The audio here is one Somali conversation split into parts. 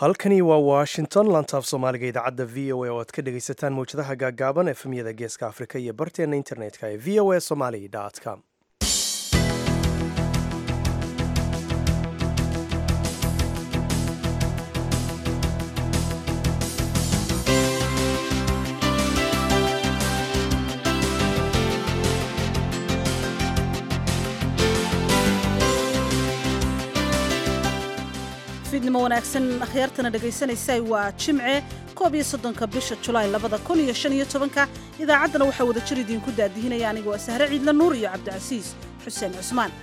halkani waa washington lantaaf soomaaliga idaacadda v o a oo aad ka dhegaysataan mawjadaha gaaggaaban efemyada geeska afrika iyo barteenna internetka ee v o a somali com fiidnimo wanaagsan akhyaartana dhegaysanaysa waa jimce koob iyo soddonka bisha julaay labada kun iyo shan iyo tobanka idaacaddana waxaa wada jir idiinku daadihinaya aniga waa sahre ciidla nuur iyo cabdicasiis xuseen cusmaan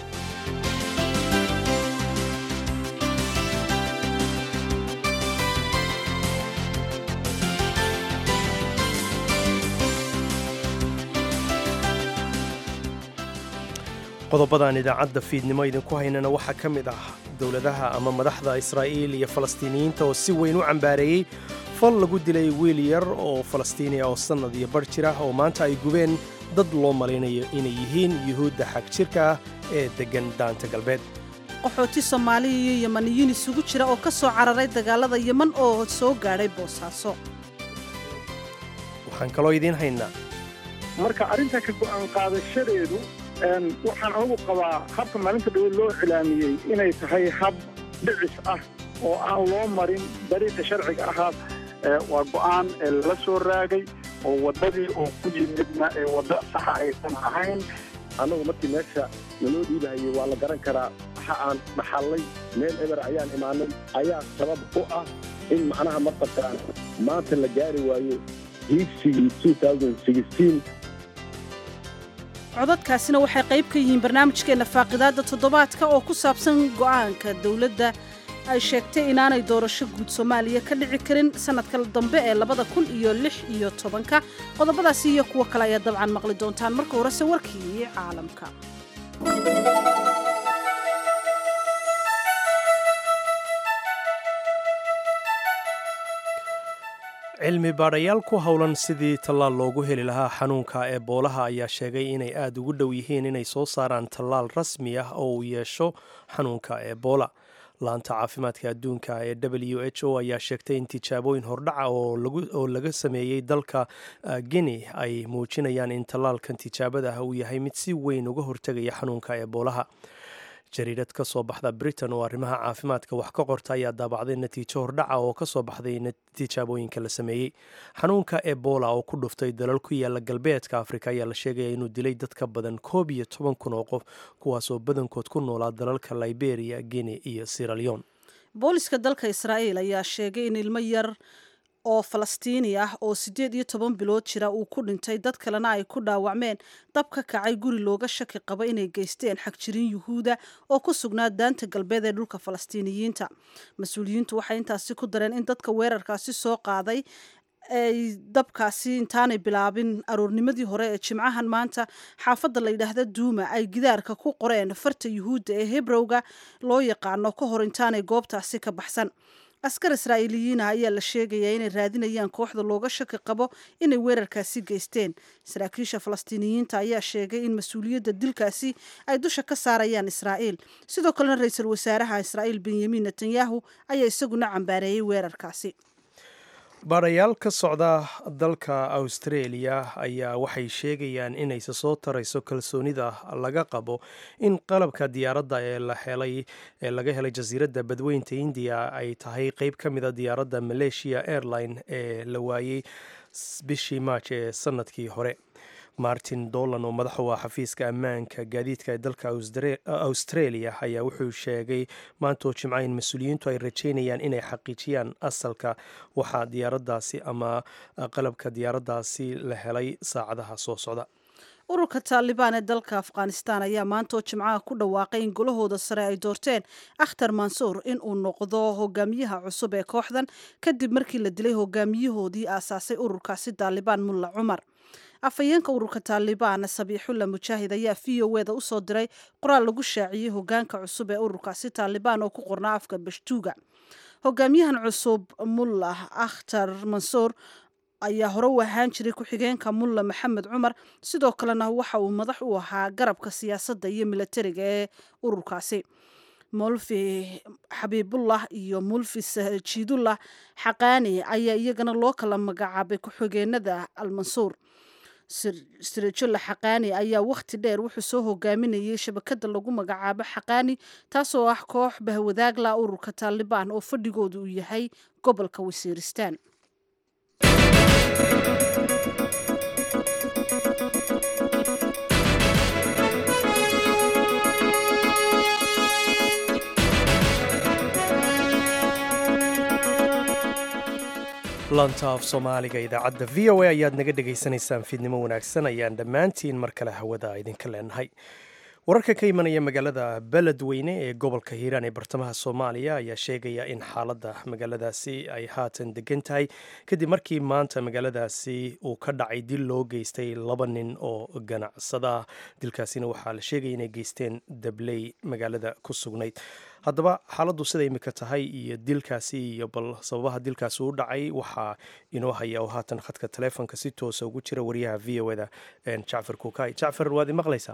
qodobadaan idaacadda fiidnimo idinku haynana waxaa ka mid ah dowladaha ama madaxda israa'iil iyo falastiiniyiinta oo si weyn u cambaareeyey fal lagu dilay wiil yar oo falastiiniya oo sannad iyo bar jira oo maanta ay gubeen dad loo malaynayo inay yihiin yuhuudda xag jirka ah ee deggan daanta galbeed qaxooti soomaaliya iyo yemaniyiin isugu jira oo ka soo cararay dagaalada yeman oo soo gaadhay boosaaso waxaan kaloo idiin haynaa marka arrinta ka go'aan qaadashadeedu waxaan anugu qabaa habka maalinta dhawe loo cilaamiyey inay tahay hab dhicis ah oo aan loo marin dariiqa sharciga ahaa waa go'aan lala soo raagay oo waddadii oo ku yimidna ee waddo saxa aysan ahayn annagu markii meesha naloo dhiibahayey waa la garan karaa waxa aan dhaxallay meel eber ayaan imaanay ayaa sabab u ah in macnaha marqabkaan maanta la gaari waayo hiigsigii codadkaasina waxay qayb ka yihiin barnaamijkeenna faaqidaadda toddobaadka oo ku saabsan go'aanka dowladda ay sheegtay inaanay doorasho guud soomaaliya ka dhici karin sannadka dambe ee labada kun iyo lix iyo tobanka qodobadaasi iyo kuwo kale ayaa dabcan maqli doontaan marka horese warkii caalamka cilmi baadhayaal ku howlan sidii tallaal loogu heli lahaa xanuunka eeboolaha ayaa sheegay inay aada ugu dhow yihiin inay soo saaraan tallaal rasmi ah oo uu yeesho xanuunka eebola laanta caafimaadka adduunka ee w h o ayaa sheegtay in tijaabooyin hordhaca oo laga sameeyey dalka guinea ay muujinayaan in tallaalkan tijaabada ah uu yahay mid si weyn uga hortegaya xanuunka eeboolaha jariirad ka soo baxda britain oo arrimaha caafimaadka wax ka qorta ayaa daabacday natiijo hordhaca oo ka soo baxday tijaabooyinka la sameeyey xanuunka ebola oo ku dhuftay dalal ku yaala galbeedka afrika ayaa la sheegaya inuu dilay dad ka badan koob iyo toban kun oo qof kuwaasoo badankood ku noolaa dalalka liberia guinea iyo siraleon booliska dalka israa'iil ayaa sheegay in ilmo yar oo falastiini ah oo siddeed iyo toban bilood jira uu ku dhintay dad kalena ay ku dhaawacmeen dab ka kacay guri looga shaki qaba inay geysteen xagjirin yuhuuda oo ku sugnaa daanta galbeed ee dhulka falastiiniyiinta mas-uuliyiintu waxay intaasi ku dareen in dadka weerarkaasi soo qaaday ay dabkaasi intaanay bilaabin aroornimadii hore ee jimcahan maanta xaafadda la yidhaahda duuma ay gidaarka ku qoreen farta yuhuudda ee hebrowga loo yaqaano ka hor intaanay goobtaasi ka baxsan askar israa'iiliyiin ah ayaa la sheegayaa inay raadinayaan kooxda looga shaki qabo inay weerarkaasi geysteen saraakiisha falastiiniyiinta ayaa sheegay in mas-uuliyadda dilkaasi ay dusha ka saarayaan israa'iil sidoo kalena ra-iisul wasaaraha israa'iil benyamin netanyahu ayaa isaguna cambaareeyey weerarkaasi baadhayaal ka socda dalka australia ayaa waxay sheegayaan inayse soo tarayso kalsoonida laga qabo in qalabka diyaaradda ee la helay ee laga helay jasiiradda badweynta indiya ay tahay qeyb ka mida diyaaradda malaysia airline ee la waayey bishii maaj ee sanadkii hore martin dolan oo madax u ah xafiiska ammaanka gaadiidka ee dalka australia ayaa wuxuu sheegay maantoo jimca in mas-uuliyiintu ay rajeynayaan inay xaqiijiyaan asalka waxaa diyaaraddaasi ama qalabka diyaaraddaasi la helay saacadaha soo socda ururka taalibaan ee dalka afghanistan ayaa maantoo jimcaha ku dhawaaqay in golahooda sare ay doorteen akhtar mansuur in uu noqdo hogaamiyaha cusub ee kooxdan kadib markii la dilay hogaamiyahoodii aasaasay ururkaasi taalibaan mulla cumar afhayeenka ururka taalibaan sabiixulla mujaahid ayaa v o eda usoo diray qoraal lagu shaaciyey hogaanka cusub ee ururkaasi taalibaan oo ku qornaa afka bashtuuga hogaamiyahan cusub mullah akhtar mansuur ayaa hore u ahaan jiray ku-xigeenka mulla maxamed cumar sidoo kalena waxa uu madax u ahaa garabka siyaasadda iyo milatariga ee ururkaasi mulfi xabiibullah iyo mulfi jiidullah xaqaani ayaa iyagana loo kala magacaabay ku-xigeenada almansuur sirajolla xaqaani ayaa wakhti dheer wuxuu soo hogaaminayay shabakada lagu magacaabo xaqaani taasoo ah koox bahwadaagla ururka taalibaan oo fadhigoodu uu yahay gobolka wasiiristaan lanta af soomaaliga idaacadda v o a ayaad naga dhegaysanaysaan fiidnimo wanaagsan ayaan dhammaantiin mar kale hawada idinka leenahay wararka ka imanaya magaalada beledweyne ee gobolka hiiraan ee bartamaha soomaaliya ayaa sheegaya in xaaladda magaaladaasi ay haatan degan tahay kadib markii maanta magaaladaasi uu ka dhacay dil loo geystay laba nin oo ganacsada ah dilkaasina waxaa la sheegaya inay geysteen dabley magaalada ku sugnayd haddaba xaaladdu sida imika tahay iyo dilkaasi iyo bal sababaha dilkaasi u dhacay waxaa inoo haya oo haatan khadka taleefonka si toosa ugu jira wariyaha v o da jacfar kukay jacfar waad imaqlaysaa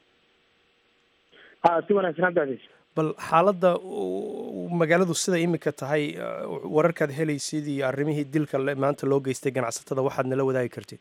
si wanaagsan cabdicasiis bal xaaladda magaaladu sida imika tahay wararkaad helaysid iyo arrimihii dilka maanta loo geystay ganacsatada waxaad nala wadaagi kartid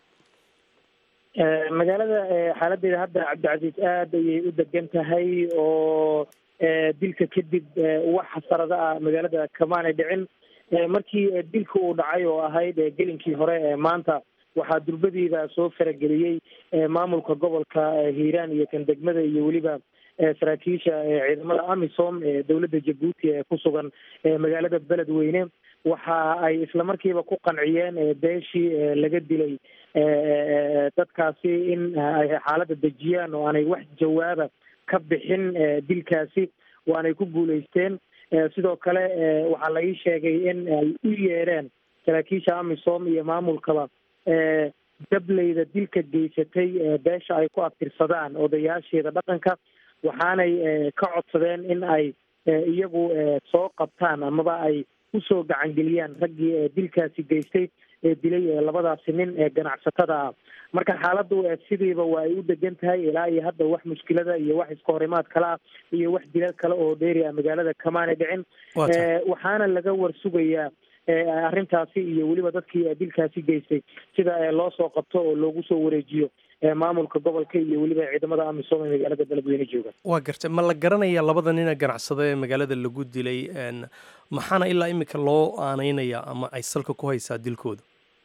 magaalada xaaladeeda hadda cabdicasiis aada ayay u degan tahay oo dilka kadib wax xasarada ah magaalada kamaanay dhicin markii dilka uu dhacay oo ahayd gelinkii hore maanta waxaa durbadiida soo farageliyey maamulka gobolka hiiraan iyo kan degmada iyo weliba saraakiisha ciidamada amisom ee dowladda jabuuti ee ku sugan magaalada beledweyne waxa ay islamarkiiba ku qanciyeen beeshii laga dilay dadkaasi in ay xaaladda dejiyaan oo aanay wax jawaaba ka bixin dilkaasi waanay ku guulaysteen sidoo kale waxaa la ii sheegay in ay u yeereen saraakiisha amisom iyo maamulkaba dableyda dilka geysatay beesha ay ku abtirsadaan odayaasheeda dhaqanka waxaanay ka codsadeen in ay iyagu soo qabtaan amaba ay usoo gacangeliyaan raggii dilkaasi geystay ee dilay labadaasi nin ee ganacsatada ah marka xaaladdu sidiiba waa ay u degan tahay ilaa iyo hadda wax mushkilada iyo wax iska horimaad kale ah iyo wax dilal kale oo dheeri ah magaalada kamaanay dhicin waxaana laga warsugayaa arrintaasi iyo weliba dadkii dilkaasi geystay sida loo soo qabto oo loogu soo wareejiyo maamulka gobolka iyo weliba ciidamada amisom ee magaalada beledweyne jooga waa gartay ma la garanaya labada nina ganacsada ee magaalada lagu dilay maxaana ilaa imika loo aaneynaya ama ay salka ku haysaa dilkooda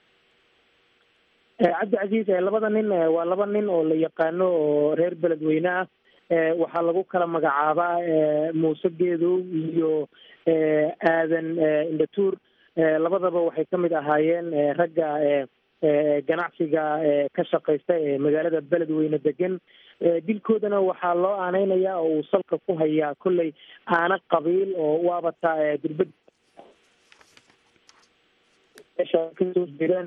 cabdicasiis labada nin waa laba nin oo la yaqaano oo reer beledweyne ah waxaa lagu kala magacaabaa muuse geedow iyo aadan indhatuur labadaba waxay ka mid ahaayeen ragga ganacsiga ka shaqaysta ee magaalada beledweyne degan dilkoodana waxaa loo aaneynayaa oo uu salka ku hayaa kolley aana qabiil oo waabata durbad kasoo jeedaan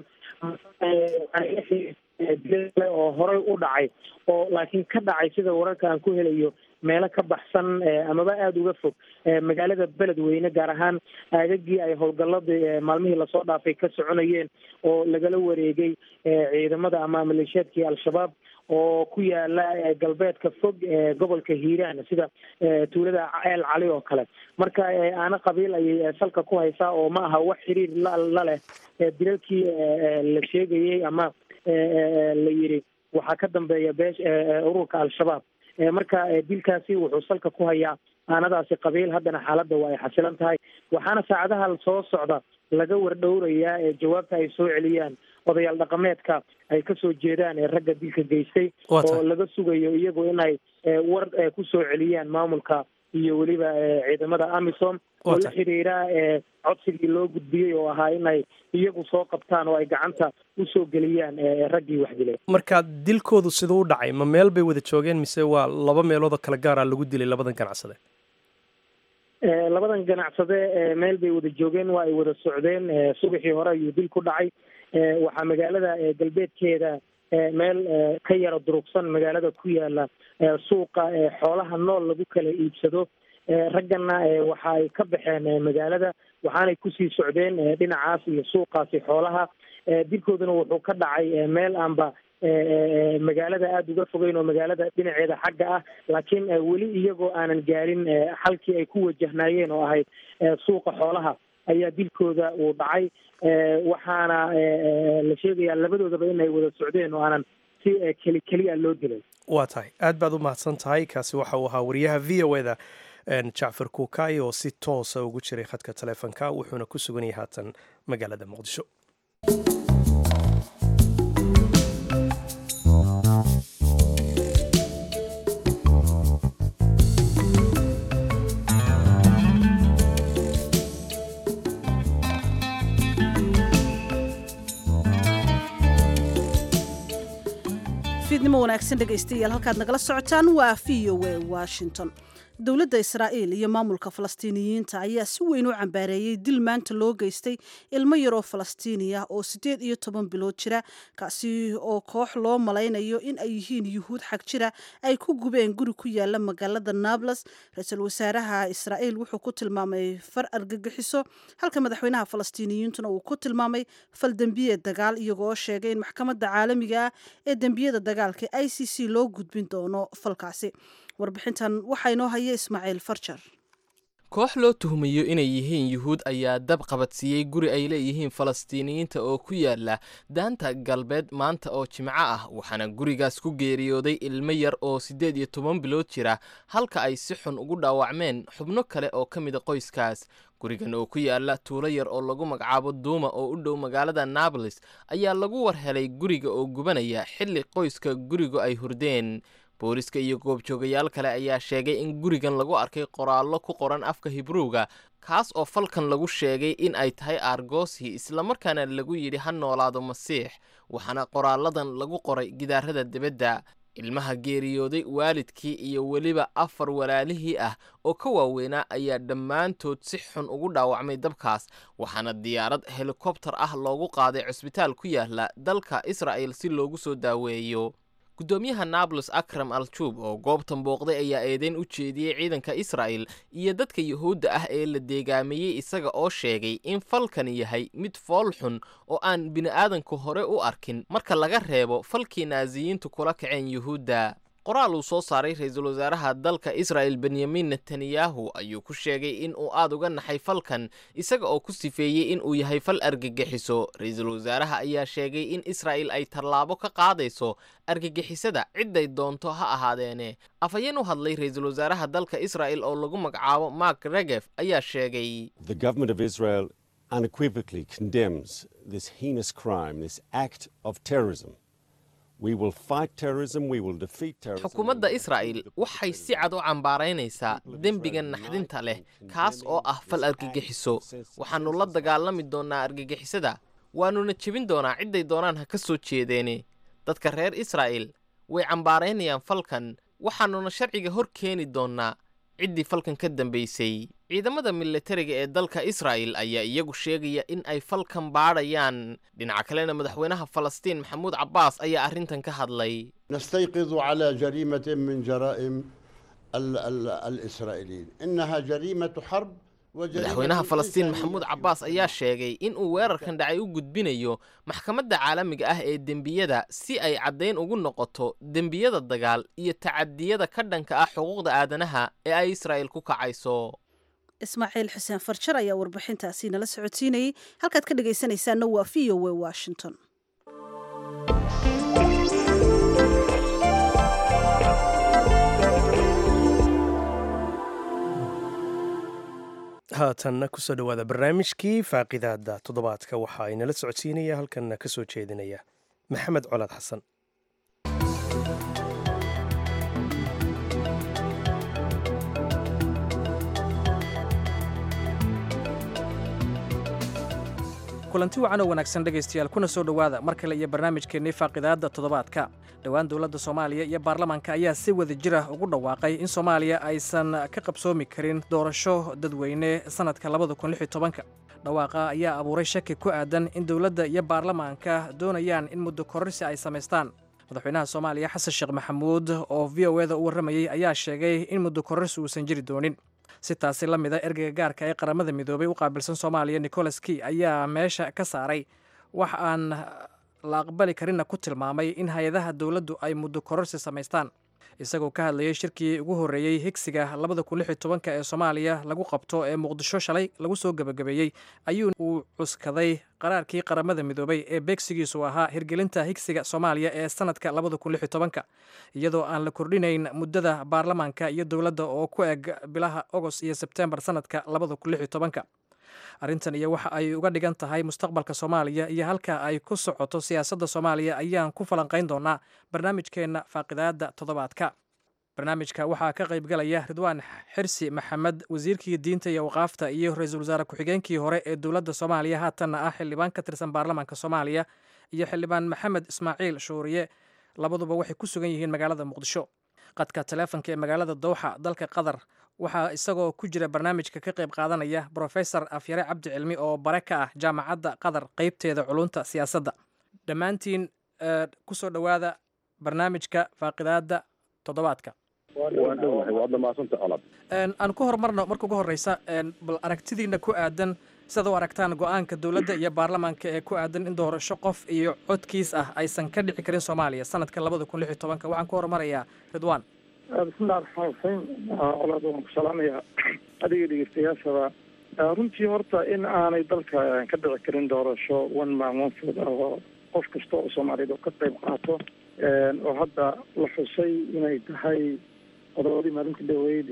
oo horey u dhacay oo laakiin ka dhacay sida wararka aan ku helayo meelo ka baxsan amaba aada uga fog magaalada beledweyne gaar ahaan aagagii ay howlgalladii maalmihii lasoo dhaafay ka soconayeen oo lagala wareegay ciidamada ama maleeshiyaadkii al-shabaab oo ku yaala galbeedka fog ee gobolka hiiraan sida tuulada ceel cali oo kale marka aana qabiil ayay salka ku haysaa oo ma aha wax xiriir la leh dilalkii la sheegayey ama la yiri waxaa ka dambeeya beesh ururka al-shabaab marka dilkaasi wuxuu salka ku hayaa aanadaasi qabiil haddana xaaladda waa ay xasilan tahay waxaana saacadaha soo socda laga wardhowrayaa ee jawaabta ay soo celiyaan odayaal dhaqameedka ay kasoo jeedaan ee ragga dilka geystay oo laga sugayo iyagu inay war kusoo celiyaan maamulka iyo weliba ciidamada amisom oo la xiriira codsigii loo gudbiyey oo ahaa inay iyagu soo qabtaan oo ay gacanta usoo geliyaan raggii wax dilay marka dilkoodu siduu u dhacay ma meel bay wada joogeen mise waa laba meeloodoo kala gaara lagu dilay labadan ganacsade labadan ganacsade meel bay wada joogeen waa ay wada socdeen subaxii hore ayuu dil ku dhacay waxaa magaalada galbeedkeeda meel ka yara durugsan magaalada ku yaala suuqa xoolaha nool lagu kala iibsado raggana waxa ay ka baxeen magaalada waxaanay kusii socdeen dhinacaas iyo suuqaasi xoolaha dilkooduna wuxuu ka dhacay meel aanba magaalada aada uga fogeyn oo magaalada dhinaceeda xagga ah laakiin weli iyagoo aanan gaarin xalkii ay ku wajahnaayeen oo ahayd suuqa xoolaha ayaa dilkooda uu dhacay waxaana la sheegayaa labadoodaba inay wada socdeen oo aanan si keli keliya loo dilay waa tahay aad baad u mahadsan tahay kaasi waxa uu ahaa wariyaha v o eda jacfar kuukay oo si toosa ugu jiray khadka taleefonka wuxuuna ku sugan yahay haatan magaalada muqdisho fiidnimo wanaagsan dhegaystayaal halkaad nagala socotaan waa v o a washington dowladda israa'iil iyo maamulka falastiiniyiinta ayaa si weyn u cambaareeyey dil maanta loo geystay ilmo yaroo falastiiniya oo siddeed iyo toban bilood jira kaasi oo koox loo malaynayo in ay yihiin yuhuud xag jira ay ku gubeen guri ku yaala magaalada nables ra-iisul wasaaraha israa'iil wuxuu ku tilmaamay far argagixiso halka madaxweynaha falastiiniyiintuna uu ku tilmaamay fal dembiye dagaal iyagoo sheegay in maxkamadda caalamiga ah ee dembiyada dagaalka i c c loo gudbin doono falkaasi warbixintan waxaa inoo haya ismaaciil farjar koox loo tuhmayo inay yihiin yuhuud ayaa dab qabadsiiyey guri ay leeyihiin falastiiniyiinta oo ku yaala daanta galbeed maanta oo jimco ah waxaana gurigaas ku geeriyooday ilmo yar oo siddeed iyo toban bilood jira halka ay si xun ugu dhaawacmeen xubno kale oo ka mida qoyskaas gurigan oo ku yaala tuulo yar oo lagu magacaabo duuma oo u dhow magaalada nabolis ayaa lagu war helay guriga oo gubanaya xilli qoyska gurigu ay hurdeen booliska iyo goobjoogayaal kale ayaa sheegay in gurigan lagu arkay qoraallo ku qoran afka hibruuga kaas oo falkan lagu sheegay in ay tahay aargoosi islamarkaana lagu yidhi ha noolaado masiix waxaana qoraalladan lagu qoray gidaarada dibadda ilmaha geeriyooday waalidkii iyo weliba afar walaalihii ah oo ka waaweynaa ayaa dhammaantood si xun ugu dhaawacmay dabkaas waxaana diyaarad helikobtar ah loogu qaaday cusbitaal ku yaala dalka israa'el si loogu soo daaweeyo guddoomiyaha nablus akram al-juub oo goobtan booqday ayaa eedeyn u jeediyey ciidanka israa'el iyo dadka yuhuudda ah ee la deegaameeyey isaga oo sheegay in falkani yahay mid fool xun oo aan bini'aadanku hore u arkin marka laga reebo falkii naasiyiintu kula kaceen yuhuudda qoraal uu soo saaray ra-iisul wasaaraha dalka israa'el benyamin netanyahu ayuu ku sheegay in uu aad uga naxay falkan isaga oo ku sifeeyey in uu yahay fal argagixiso ra-iisul wasaaraha ayaa sheegay in israa'el ay tallaabo ka qaadayso argagixisada cidday doonto ha ahaadeene afhayeen u hadlay ra-iisul wasaaraha dalka israa'el oo lagu magacaabo mark regef ayaa sheegay unequivocally condemns this heinous crime, this act of terrorism. xukuumadda israa'el waxay si cad u cambaaraynaysaa dembigan naxdinta leh kaas oo ah fal argagixiso waxaannu la dagaalami doonnaa argagixisada waannuna jebin doonaa cidday doonaan ha ka soo jeedeene dadka reer israa'el way cambaaraynayaan falkan waxaannuna sharciga hor keeni doonnaa ciddii falkan ka dambaysay ciidamada militariga ee dalka israa'el ayaa iyagu sheegaya in ay falkan baadhayaan dhinaca kalena madaxweynaha falastiin maxamuud cabbaas ayaa arrintan ka hadlay nastayqidu calaa jariimatin min jaraa'im alisraa'iiliin innaha jariimatu xarb madaxweynaha falastiin maxamuud cabbaas ayaa sheegay in uu weerarkan dhacay u gudbinayo maxkamadda caalamiga ah ee dembiyada si ay caddayn ugu noqoto dembiyada dagaal iyo tacadiyada ka dhanka ah xuquuqda aadanaha ee ay israa'il ku kacayso ismaaciil xuseen farjar ayaa warbixintaasi nala socodsiinayey halkaad ka dhegaysanaysaanna waa v o w washington haatanna kusoo dhowaada barnaamijkii faaqidaada toddobaadka waxa ay nala socodsiinaya halkanna ka soo jeedinaya maxamed colaad xasan kulanti wacan oo wanaagsan dhegaystayaal kuna soo dhowaada mar kale iyo barnaamijkeennii faaqidaadda toddobaadka dhowaan dowladda soomaaliya iyo baarlamaanka ayaa si wada jir ah ugu dhawaaqay in soomaaliya aysan ka qabsoomi karin doorasho dadweyne sannadka labada kun lix iyo tobanka dhawaaqa ayaa abuuray shaki ku aadan in dowladda iyo baarlamaanka doonayaan in muddo kororsi ay samaystaan madaxweynaha soomaaliya xasan sheekh maxamuud oo v o eda u warramayey ayaa sheegay in muddo kororsi uusan jiri doonin si taasi la mida ergeyga gaarka ee qaramada midoobay u qaabilsan soomaaliya nicholas key ayaa meesha ka saaray wax aan la aqbali karinna ku tilmaamay in hay-adaha dowladdu ay muddo kororsi samaystaan isagoo ka hadlayay shirkii ugu horreeyey higsiga labada kun lix iyo tobanka ee soomaaliya lagu qabto ee muqdisho shalay lagu soo gebagabeeyey ayuu uu cuskaday qaraarkii qaramada midoobay ee beegsigiisu ahaa hirgelinta higsiga soomaaliya ee sanadka labada kun lix iyo tobanka iyadoo aan la kordhinayn muddada baarlamaanka iyo dowladda oo ku eg bilaha agost iyo sebtembar sanadka labada kun lix iyo tobanka arrintan iyo waxa ay uga dhigan tahay mustaqbalka soomaaliya iyo halka ay ku socoto siyaasadda soomaaliya ayaan ku falanqayn doonaa barnaamijkeenna faaqidaada toddobaadka barnaamijka waxaa ka qaybgalaya ridwaan xirsi maxamed wasiirkii diinta iyo waqaafta iyo ra-iisul wasaare ku-xigeenkii hore ee dowladda soomaaliya haatanna ah xildhibaan ka tirsan baarlamaanka soomaaliya iyo xildhibaan maxamed ismaaciil shuuriye labaduba waxay ku sugan yihiin magaalada muqdisho qadka taleefonka ee magaalada dowxa dalka qatar waxaa isagoo ku jira barnaamijka ka qayb qaadanaya brofesor afyare cabdi cilmi oo bare ka ah jaamacadda qatar qeybteeda culunta siyaasadda dhammaantiin kusoo dhowaada barnaamijka faaqidaada toddobaadka waan dhowahay waad dhamaasanta colab aan ku horumarno marka ugu horreysa bal aragtidiina ku aadan sidaad u aragtaan go-aanka dowladda iyo baarlamaanka ee ku aadan in doorasho qof iyo codkiis ah aysan ka dhici karin soomaaliya sanadka labada kun lix iyo tobanka waxaan ku horumarayaa ridwaan bismillahi raxmaan raxiim colaad waan ku salaamayaa adiga dhegeystayaashaba runtii horta in aanay dalka ka dhici karin doorasho one man one food ah oo qof kasta oo soomaaliyeed oo ka qayb qaato oo hadda la xusay inay tahay qodobadii maalinta dhaweyd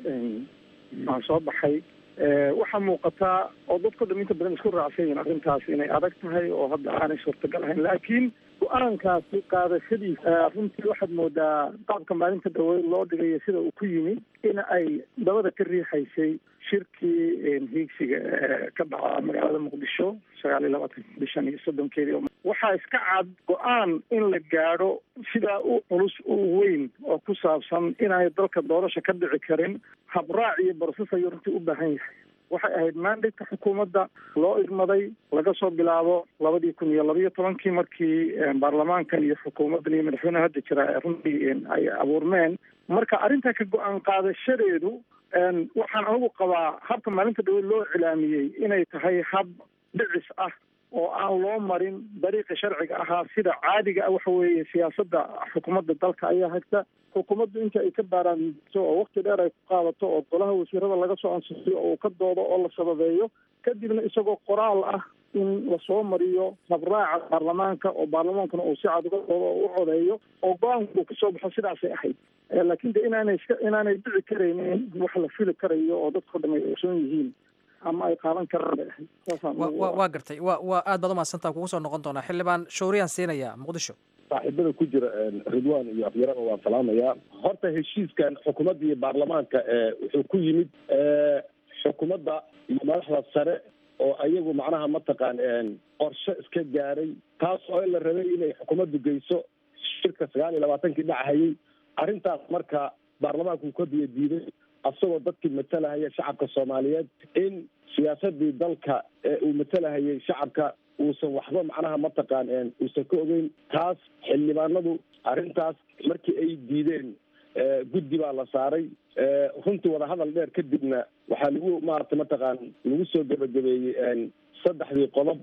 aan soo baxay waxaa muuqataa oo dadko dham inta badan isku raacsan yihiin arrintaas inay adag tahay oo hadda aanay suurtagal ahayn laakiin go-aankaasi qaadashadiisa runtii waxaad moodaa qaabka maalinta dhaweyd loo dhigayo sida uu ku yimi in ay dabada ka riixaysay shirkii hiigsiga ka dhaca magaalada muqdisho sagaal iyo labaatan bishan iyo soddonkeedii waxaa iska cad go-aan in la gaadho sidaa u culus u weyn oo ku saabsan inaanay dalka doorasha ka dhici karin habraac iyo barsas ayuu runtii u baahan yahay waxay ahayd mandate xukuumadda loo idmaday laga soo bilaabo labadii kun iyo labaiyo tobankii markii baarlamaankan iyo xukuumaddan iyo madaxweyneha hadda jira runtii ay abuurmeen marka arrintaa ka go-aan qaadashadeedu waxaan anigu qabaa habka maalinta dhaweyd loo cilaamiyey inay tahay hab dhicis ah oo aan loo marin dariiqa sharciga ahaa sida caadiga ah waxa weeye siyaasadda xukuumadda dalka ayaa hagta xukuumaddu inta ay ka baaraanto oo wakti dheer ay ku qaadato oo golaha wasiirada laga soo ansixiyo oo uu ka doodo oo la sababeeyo kadibna isagoo qoraal ah in lasoo mariyo habraaca baarlamaanka oo baarlamaankuna uu si cad uga doodo oo u codeeyo oo go-aanku uu kasoo baxo sidaasay ahayd laakiin de inaanay iska inaanay dhici karaynin wax la fili karayo oo dadkao dham ay ogsoon yihiin ama ay qaadan karaan bay ahayd waa gartay wa waa aad baad umaadsantaa kugu soo noqon doonaa xildhibaan shawriyaan siinaya muqdisho saaxiibada ku jira ridwan iyo afyaraba waan salaamayaa horta heshiiskan xukuumadda iyo baarlamaanka wuxuu ku yimid xukuumadda iyo madaxda sare oo ayagu macnaha mataqaan qorshe iska gaaray taas oo la rabay inay xukuumaddu geyso shirka sagaal iyo labaatankii dhacahayay arrintaas marka baarlamaanku uu ka biyo diiday asagoo dadkii matalahaya shacabka soomaaliyeed in siyaasadii dalka ee uu matalahayay shacabka uusan waxba macnaha mataqaan uusan ka ogeyn taas xildhibaanadu arrintaas markii ay diideen guddi baa la saaray runtii wadahadal dheer kadibna waxaa lagu maarata mataqaan lagu soo gebagabeeyey saddexdii qodob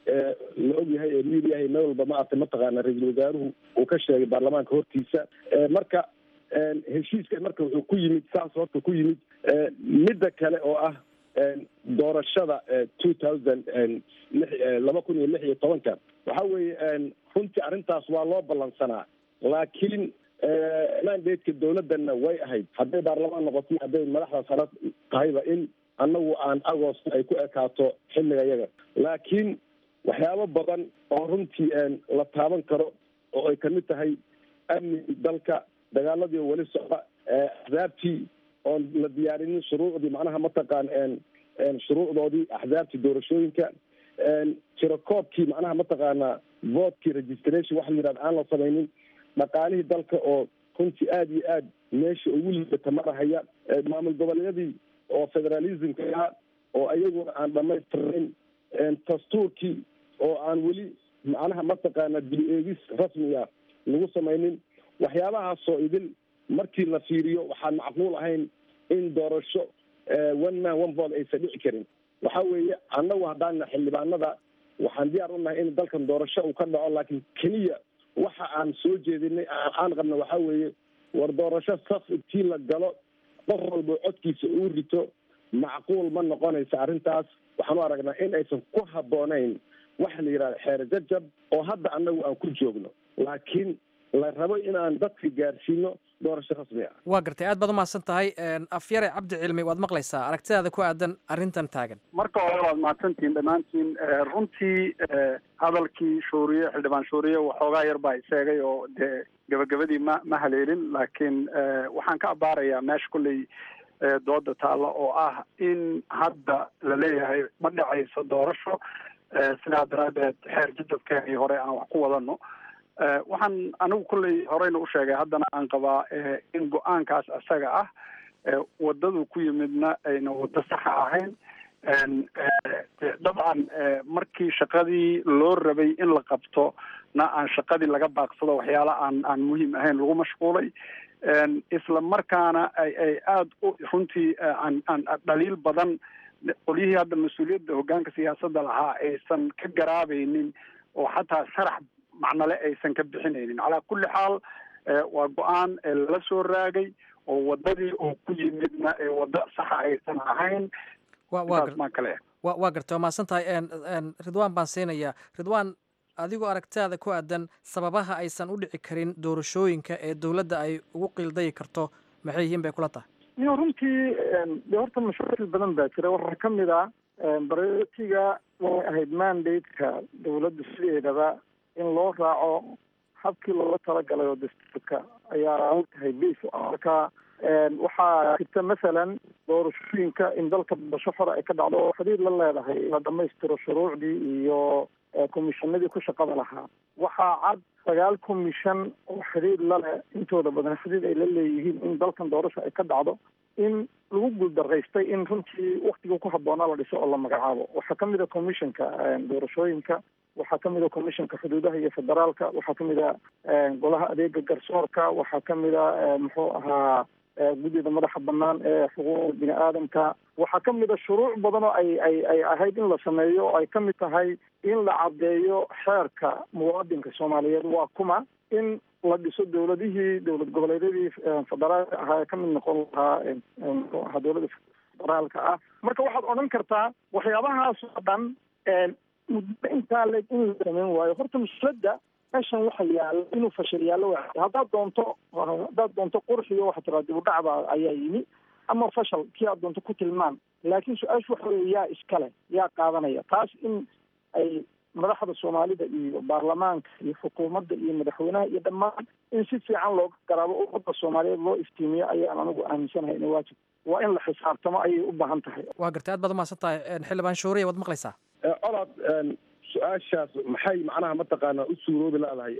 la ogyahay ee miiryahay meel walba maarata mataqaana ra-iisul wasaaruhu uu ka sheegay baarlamaanka hortiisa marka heshiiskan marka wuxuu ku yimid saas horta ku yimid midda kale oo ah doorashada two thousand laba kun iyo lix iyo tobanka waxa weeye runtii arrintaas waa loo ballansanaa laakiin mandateka dawladdanna way ahayd hadday baarlamaan noqoto hadday madaxda sare tahayba in annagu aan agost ay ku ekaato xilliga yaga laakiin waxyaabo badan oo runtii la taaban karo oo ay kamid tahay amniga dalka dagaaladii weli socda axzaabtii oon la diyaarinin shuruucdii macnaha mataqaan shuruucdoodii axzaabtii doorashooyinka tirakoobkii macnaha mataqaana votkii registration waxa la yidhahda aan la samaynin dhaqaalihii dalka oo runtii aada iyo aad meesha ugu liibata marahaya maamul goboleedyadii oo federalismka ahaa oo ayaguna aan dhamaystirnayn dastuurkii oo aan weli macnaha mataqaana dib eegis rasmiga lagu samaynin waxyaabahaasoo idin markii la fiiriyo waxaan macquul ahayn in doorasho one man one vote aysan dhici karin waxa weeye annagu haddaana xildhibaanada waxaan diyaar u nahay in dalkan doorasho uu ka dhaco laakiin keliya waxa aan soo jeedinay aan qabna waxaa weeye war doorasho saf intii la galo qof walba codkiisa uu rito macquul ma noqonaysa arrintaas waxaan u aragnaa in aysan ku habboonayn waxa la yidhahda xeer jajab oo hadda annagu aan ku joogno laakiin la rabo inaan dadka gaarsiino doorasho rasmi ah waa gartay aad baad umahadsan tahay afyare cabdi cilmi waad maqlaysaa aragtidaada ku aadan arrintan taagan marka hore waad mahadsantihiin dhammaantiin runtii hadalkii shuuriye xildhibaan shuuriye waxoogaa yar baa isheegay oo dee gabagabadii ma ma haleelin laakiin waxaan ka abaarayaa meesha kulley dooda taalla oo ah in hadda la leeyahay ma dhacayso doorasho sidaa daraaddeed xeer jadabkeenii hore aan wax ku wadano waxaan anigu kulley horeyna u sheegay haddana aan qabaa in go-aankaas isaga ah waddadu ku yimidna ayna waddo saxa ahayn dabcan markii shaqadii loo rabay in la qabto na aan shaqadii laga baaqsado waxyaala aan aan muhiim ahayn lagu mashquulay isla markaana ay ay aada u runtii aan aan dhaliil badan qolyihii hadda mas-uuliyadda hoggaanka siyaasadda lahaa aysan ka garaabaynin oo xataa sharax macnale aysan ka bixinaynin calaa kulli xaal waa go-aan lala soo raagay oo waddadii oo ku yimidna ee waddo saxa aysan ahayn maa kale wa waa gartay waa mahadsan tahay ridwaan baan siinayaa ridwaan adigoo aragtaada ku aadan sababaha aysan u dhici karin doorashooyinka ee dowladda ay ugu qiildayi karto maxay yihiin bay kula tahay iyo runtii de horta mashaakil badan baa jira waxaa ka mid ah baratiga waxay ahayd mandate-ka dowladda sideedaba in loo raaco habkii looga talagalay oo dastuurka ayaa tahay base marka waxaa jirta masalan doorashooyinka in dalka doorasho hore ay ka dhacdo oo xiriir la leedahay la dhamaystiro shuruucdii iyo komishanadii ku shaqada lahaa waxaa cad sagaal komishan oo xiriir laleh intooda badan xiriir ay la leeyihiin in dalkan doorasho ay ka dhacdo in lagu guuldaraystay in runtii waktigii ku habboonaa la dhiso oo la magacaabo waxaa kamid a commissionka doorashooyinka waxaa kamid a commissionka xuduudaha iyo federaalka waxaa kamid a golaha adeega garsoorka waxaa kamid a muxuu ahaa guddida madaxa banaan ee xuquuqda bini aadamka waxaa kamid a shuruuc badan oo ay ay ay ahayd in la sameeyo oo ay kamid tahay in la caddeeyo xeerka muwaadinka soomaaliyeed waa kuma in la dhiso dowladihii dowlad goboleedyadii federaalka ahaa ee kamid noqon lahaa muxuu ahaa dowladda federaalka ah marka waxaad odhan kartaa waxyaabahaas oo dhan muddo intaa le in la sameyn waayo horta musuladda meeshan waxa yaala inuu fashil yaallo wa haddaad doonto haddaad doonto qurxiyo waxa tiraa dib u dhacba ayaa yimi ama fashal kii aad doonto ku tilmaan laakiin su-aashu waxa weeye yaa iskale yaa qaadanaya taas in ay madaxda soomaalida iyo baarlamaanka iyo xukuumadda iyo madaxweynaha iyo dhammaan in si fiican looga garaabo ummadda soomaaliyeed loo iftiimiyo ayaan anigu aaminsanahay ina waajib waa in la xisaabtamo ayay u baahan tahay waa gartay aad baad umahadsan tahay xildhibaan shuuriya waad maqlaysaa colaad su-aashaas maxay macnaha mataqaanaa u suuroobi leedahay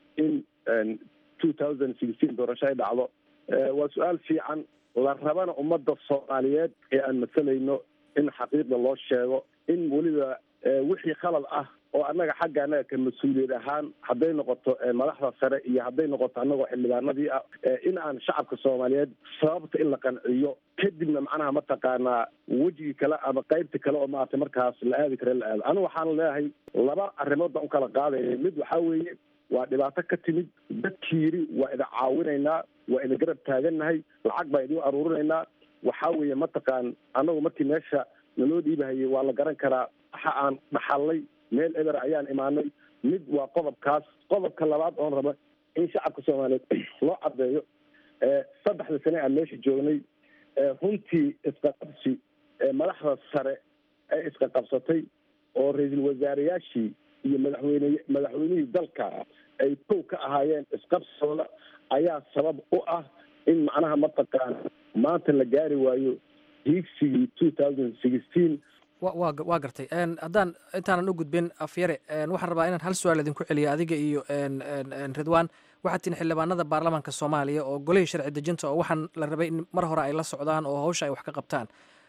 in two thousand sixteen doorasho ay dhacdo waa su-aal fiican la rabana ummadda soomaaliyeed ee aan masalayno in xaqiiqda loo sheego in weliba wixii khalad ah oo annaga xagga annaga ka mas-uuliyad ahaan hadday noqoto madaxda sare iyo hadday noqoto annagoo xildhibaanadii ah in aan shacabka soomaaliyeed sababta in la qanciyo kadibna macnaha mataqaanaa wejigii kale ama qaybta kale oo maaragtay markaas la aadi kare la aado anigu waxaan leeyahay laba arrimood baan ukala qaadaya mid waxaa weeye waa dhibaato ka timid dadkii yidhi waa idin caawinaynaa waa idin garab taagannahay lacag baa idin aruurinaynaa waxaa weeye mataqaan annagu markii meesha naloo dhiibahayay waa la garan karaa waxa aan dhaxalnay meel eber ayaan imaanay mid waa qodobkaas qodobka labaad oon raba in shacabka soomaaliyeed loo caddeeyo saddexda sane aan meesha joognay runtii isqaqabsi madaxda sare ee iska qabsatay oo ra-iisul wasaareyaashii iyo madaxweyne madaxweynihii dalka ay kow ka ahaayeen isqabsigooda ayaa sabab u ah in macnaha mataqaana maanta la gaari waayo hiigsigii two thousand sixteen wa waa gartay haddaan intaanan u gudbin afyare waxaan rabaa inaan hal su-aal idinku celiyo adiga iyo ridwan waxaad tihin xildhibaanada baarlamaanka soomaaliya oo golihii sharci dejinta oo waxaan la rabay in mar hore ay la socdaan oo hawsha ay wax ka qabtaan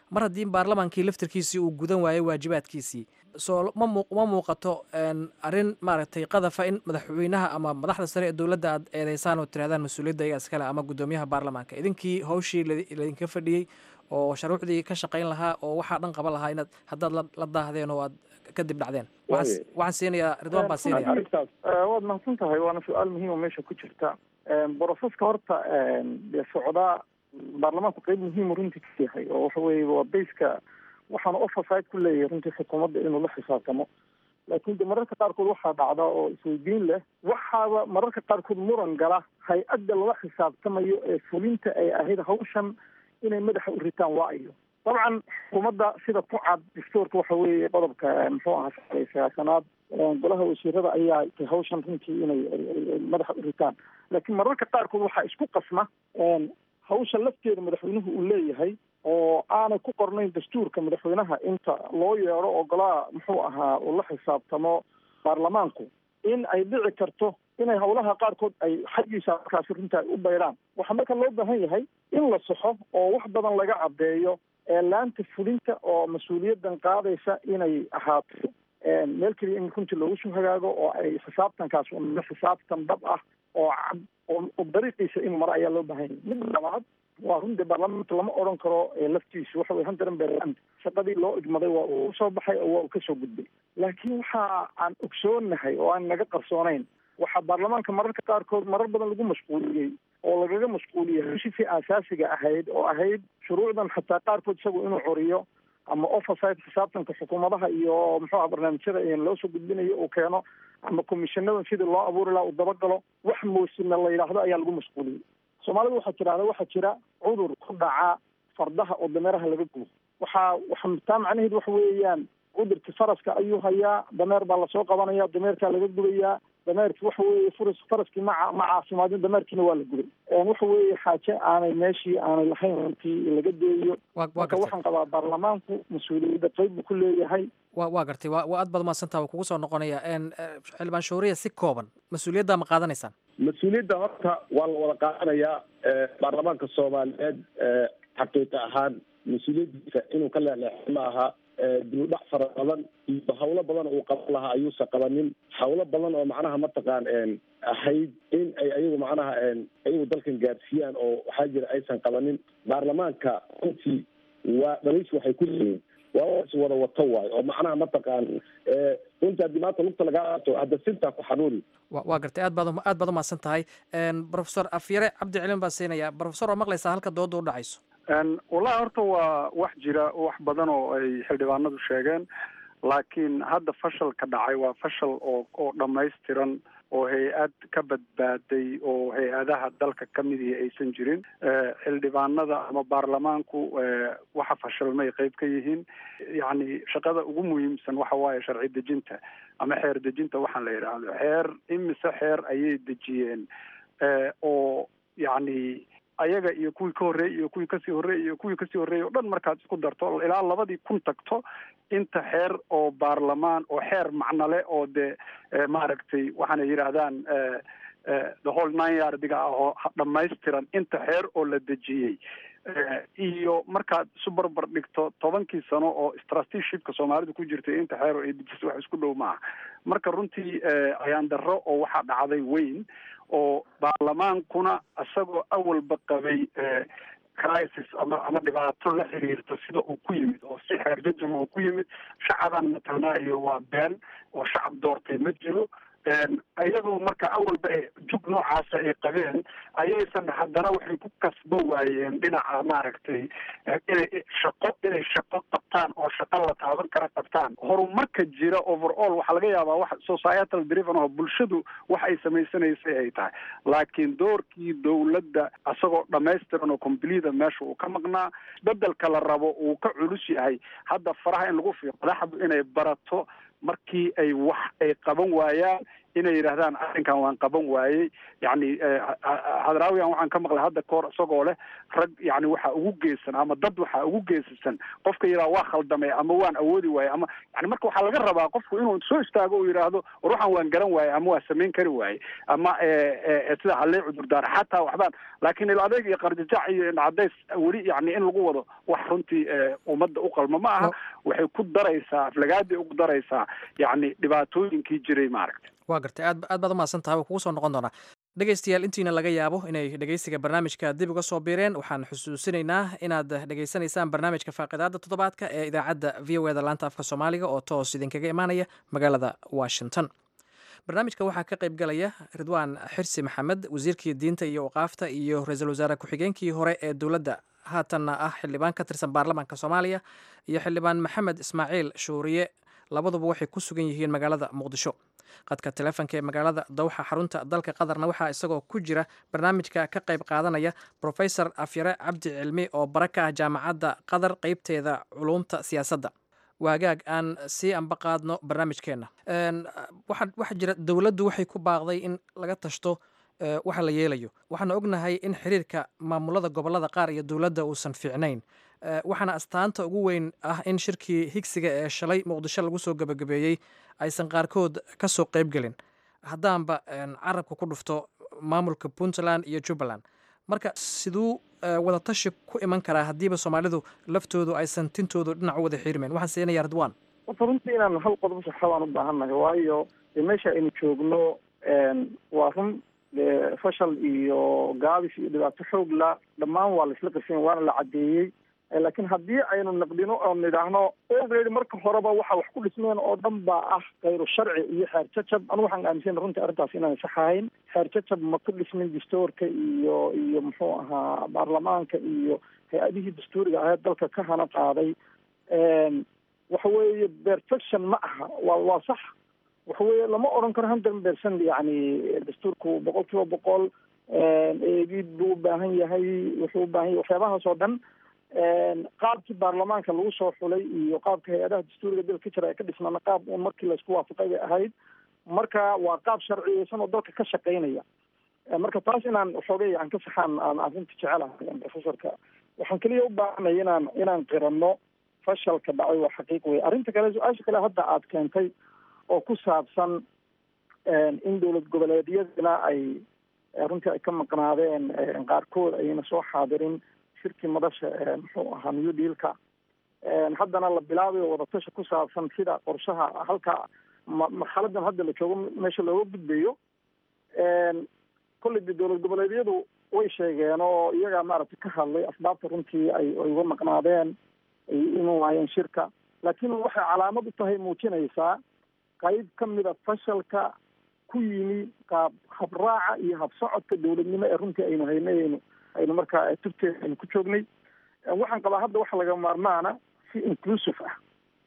mar haddii baarlamaankii laftirkiisii uu gudan waayo waajibaadkiisii soo ma muu ma muuqato arrin maaragtay qadafa in madaxweynaha ama madaxda sare ee dowladda aad eedeysaan oo tirahdaan mas-uuliyadda iyaga iskale ama guddoomiyaha baarlamaanka idinkii hawshii laydinka fadhiyey oo sharuucdii ka shaqayn lahaa oo waxaa dhan qaban lahaa inaad haddaad la daahdeen oo aad kadib dhacdeen waxaan siinayaa ridwaan baa siinaya waad mahadsan tahay waana su-aal muhiim oo meesha ku jirta broseska horta dee socdaa baarlamaanku qeyb muhiimu runtii ka yahay oo waxa weeye waa bayska waxaana oversight ku leeyahay runtii xukuumadda inuu la xisaabtamo laakiin de mararka qaarkood waxaa dhacda oo isweydiin leh waxaaba mararka qaarkood muran gala hay-adda lala xisaabtamayo ee fulinta ay ahayd hawshan inay madaxa u ritaan waa iyo dabcan xukuumadda sida ku cad dastuurka waxa weeye qodobka muxuu ahaa shalay sagaashanaad golaha wasiirada ayaa tay hawshan runtii inay madaxa u ritaan laakiin mararka qaarkood waxaa isku qasma hawsha lafteeda madaxweynuhu uu leeyahay oo aanay ku qornayn dastuurka madaxweynaha inta loo yeedho oo golaha muxuu ahaa uu la xisaabtamo baarlamaanku in ay dhici karto inay hawlaha qaarkood ay xaggiisa markaasi runta ay u baydhaan waxaa marka loo baahan yahay in la saxo oo wax badan laga caddeeyo laanta fulinta oo mas-uuliyaddan qaadaysa inay ahaato meel keliya in runtii loogu soo hagaago oo ay xisaabtankaas una xisaabtan dhab ah oo cad oo dariiqiisa in maro ayaa loo baahan yahay mid labaad waa run dee baarlamaanka lama odhan karo laftiisu waxa weye hundaran berland shaqadii loo igmaday waa uu soo baxay oo waa uu kasoo gudbay laakiin waxa aan ogsoonahay oo aan naga qarsoonayn waxaa baarlamaanka mararka qaarkood marar badan lagu mashquuliyey oo lagaga mashquuliyey heshiisii aasaasiga ahayd oo ahayd shuruucdan xataa qaarkood isagu inuu coriyo ama oversight xisaabtanka xukuumadaha iyo muxuu aha barnaamijyada loo soo gudbinayo uu keeno ama commissionadan sidii loo abuuri laha uu dabagalo wax moosina la yidhaahdo ayaa lagu mashquuliyey soomaalida waxaa tirahda waxaa jira cudur ku dhaca fardaha oo dameeraha laga gubo waxaa waxa taa macnaheedu waxa weeyaan cudurkii faraska ayuu hayaa dameer baa lasoo qabanaya dameerkaa laga gubayaa dameerki waxa weeye furas faraskii ma ma caafimaadin dameerkiina waa la gubay waxa weeye xaaje aanay meeshii aanay lahayn runtii laga deeyo marka waxaan qabaa baarlamaanku mas-uuliyadda qeyb buu ku leeyahay wa waa gartay wa waa aad baad mahadsantaha waa kugu soo noqonaya xildhibaan shuuriya si kooban mas-uuliyadda ma qaadanaysaan mas-uuliyadda horta waa la wada qaadanayaa baarlamaanka soomaaliyeed xaqiiqa ahaan mas-uuliyaddiisa inuu ka leexleexo ma aha dibudhac fara badan iyo hawlo badan uu qaban lahaa ayuusan qabanin hawlo badan oo macnaha mataqaan ahayd in ay ayagu macnaha ayagu dalkan gaarsiiyaan oo waxaa jira aysan qabanin baarlamaanka runtii waa dhaliis waxay ku leeyihin waa is wada wato waayo oo macnaha mataqaan runtii haddii maanta lugta lagaa qaato hadda sintaa ku xanuuni waa gartay aad baad aad baad umahadsan tahay professor afyare cabdi celin baan siinaya professor waa maqlaysaa halka dooda u dhacayso wallahi horta waa wax jira wax badan oo ay xildhibaanadu sheegeen laakiin hadda fashalka dhacay waa fashal oo oo dhammaystiran oo hay-ad ka badbaaday oo hay-adaha dalka ka midii aysan jirin xildhibaanada ama baarlamaanku waxa fashalmay qeyb ka yihiin yacni shaqada ugu muhiimsan waxa waaye sharci dejinta ama xeer dejinta waxaan la yidhaahdo xeer imise xeer ayay dejiyeen oo yacni ayaga iyo kuwii ka horreeyey iyo kuwii kasii horreeyey iyo kuwii kasii horreeyey o dhan markaad isku darto ilaa labadii kun tagto inta xeer oo baarlamaan oo xeer macnale oo dee maaragtay waxaanay yidhaahdaan the whole nine yardiga ah oo dhammaystiran inta xeer oo la dejiyey iyo markaad isu barbar dhigto tobankii sano oo strateeshipka soomaalidu ku jirtay inta xeer oo ay dejisay wax isku dhow maaha marka runtii ayaan darro oo waxaa dhacday weyn oo baarlamaankuna isagoo awalba qabay crisis ama ama dhibaato la xiriirto sida uu ku yimid oo si xeerjajama uu ku yimid shacabaan matalnaa iyo waa been oo shacab doortay ma jiro iyadoo marka awalba ay jug noocaasa ay qabeen ayaysan haddana waxay ku kasbo waayeen dhinaca maaragtay inay shaqo inay shaqo qabtaan oo shaqo la taaban kara qabtaan horumarka jira overall waxaa laga yaabaa wax societal driven oo bulshadu wax ay samaysanaysay ay tahay laakiin doorkii dowladda isagoo dhamaystiran oo completa meesha uu ka maqnaa bedelka la rabo uu ka culus yahay hadda faraha in lagu fiiqo madaxdu inay barato markii ay wax ay qaban waayaan inay yidhaahdaan arrinkan waan qaban waayey yacni hadraawiyan waxaan ka maqlay hadda kahor isagoo leh rag yani waxaa ugu geesan ama dad waxaa ugu geesasan qofka yidhaha waa khaldamay ama waan awoodi waayey ama yani marka waxaa laga rabaa qofku inuu soo istaago uu yidhaahdo war waxaan waan garan waayey ama waa samayn kari waayey ama sida hallee cudurdaar xataa waxbaan laakiin il adeeg iyo qarjajac iyo cadays weli yani in lagu wado wax runtii ummadda u qalma ma aha waxay ku daraysaa aflagaaday ugu daraysaa yani dhibaatooyinkii jiray maaragta waa gartay aad aad baad umahadsan tahay waa kugu soo noqon doonaa dhegeystayaal intiina laga yaabo inay dhegeysiga barnaamijka dib uga soo biireen waxaan xusuusinaynaa inaad dhegeysanaysaan barnaamijka faaqidaada toddobaadka ee idaacadda v o eda laanta afka soomaaliga oo toos idinkaga imaanaya magaalada washington barnaamijka waxaa ka qayb galaya ridwaan xirsi maxamed wasiirkii diinta iyo waqaafta iyo ra-iisul wasaare ku-xigeenkii hore ee dowladda haatanna ah xildhibaan ka tirsan baarlamaanka soomaaliya iyo xildhibaan maxamed ismaaciil shuuriye labaduba waxay ku sugan yihiin magaalada muqdisho qadka teleefonka ee magaalada dowxa xarunta dalka qatarna waxaa isagoo ku jira barnaamijka ka qayb qaadanaya profesor afyare cabdi cilmi oo bara ka ah jaamacadda qatar qeybteeda culuumta siyaasadda waagaag aan sii anba qaadno barnaamijkeenna waxaa jira dowladdu waxay ku baaqday in laga tashto waxa la yeelayo waxaana ognahay in xiriirka maamulada gobolada qaar iyo dowladda uusan fiicnayn waxaana astaanta ugu weyn ah in shirkii higsiga ee shalay muqdisho lagu soo gebagabeeyey aysan qaarkood ka soo qayb gelin haddaanba carabka ku dhufto maamulka puntland iyo jubbaland marka siduu wadatashi ku iman karaa haddiiba soomaalidu laftoodu aysan tintoodu dhinac u wada xiirmeen waxaan siinaya ridwan horta runtii inaan hal qodob saxa baan u baahannahay waayo meesha aynu joogno waa run fashal iyo gaabis iyo dhibaato xoog la dhammaan waa laisla qirsan waana la caddeeyey laakiin haddii aynu naqdino oo nidhaahno already marka horeba waxa wax ku dhismeen oo dhan baa ah kayru sharci iyo xeer jajab anu waxaan aaminsana runtii arrintaas inaan sax ahayn xeer jajab ma ku dhismin dastuurka iyo iyo muxuu ahaa baarlamaanka iyo hay-adihii dastuuriga ahayd dalka ka hana qaaday waxa weeye perfection ma aha waa waa sax waxa weeye lama odhan karo hundred percent yani dastuurku boqol kiiba boqol eegid buu u baahan yahay wuxuu u baahan yahay waxyaabahaas oo dhan qaabkii baarlamaanka lagu soo xulay iyo qaabka hay-adaha dastuuriga dalka ka jira ee ka dhismaana qaab uun markii laysku waafaqay bay ahayd marka waa qaab sharciyeysan oo dalka ka shaqaynaya marka taas inaan xoogay aan ka saxaan aan arrinta jecelahay professorka waxaan keliya u baahanay inaan inaan qiranno fashalka dhacay waa xaqiiq wey arrinta kale su-aasha kale hadda aad keentay oo ku saabsan in dowlad goboleedyadina ay runtii ay ka maqnaadeen qaarkood ayna soo xaadirin shirkii madasha muxuu ahaa new dealka haddana la bilaabayo wadatashi ku saabsan sida qorshaha halka marxaladan hadda la joogo meesha looga gudbayo kolley de dowlad goboleedyadu way sheegeen oo iyagaa maaragtay ka hadlay asbaabta runtii ay ay uga maqnaadeen ay inu waayeen shirka laakiin waxay calaamad u tahay muujinaysaa qayb ka mida fashalka ku yimi qaab habraaca iyo habsocodka dowladnimo ee runtii aynu haynay aynu aynu markaa turteeda aynu ku joognay waxaan qabaa hadda waxa laga maarmaana si inclusive ah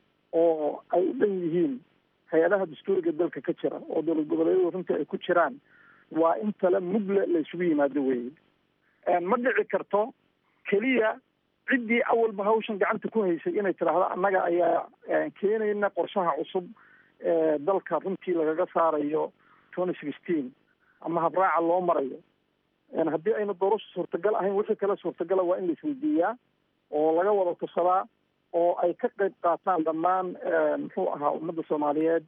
oo ay u dhan yihiin hay-adaha dastuuriga dalka ka jira oo dowlad goboleedyadu runtii ay ku jiraan waa in tale mugle la isugu yimaado weye ma dhici karto keliya ciddii awalba hawshan gacanta ku haysay inay tidhaahdo annaga ayaa keenayna qorshaha cusub ee dalka runtii lagaga saarayo twenty sixteen ama habraaca loo marayo haddii ayna doorasho suurtagal ahayn wixii kale suurtagala waa in la isweydiiyaa oo laga wada tusadaa oo ay ka qayb qaataan dhammaan muxuu ahaa ummadda soomaaliyeed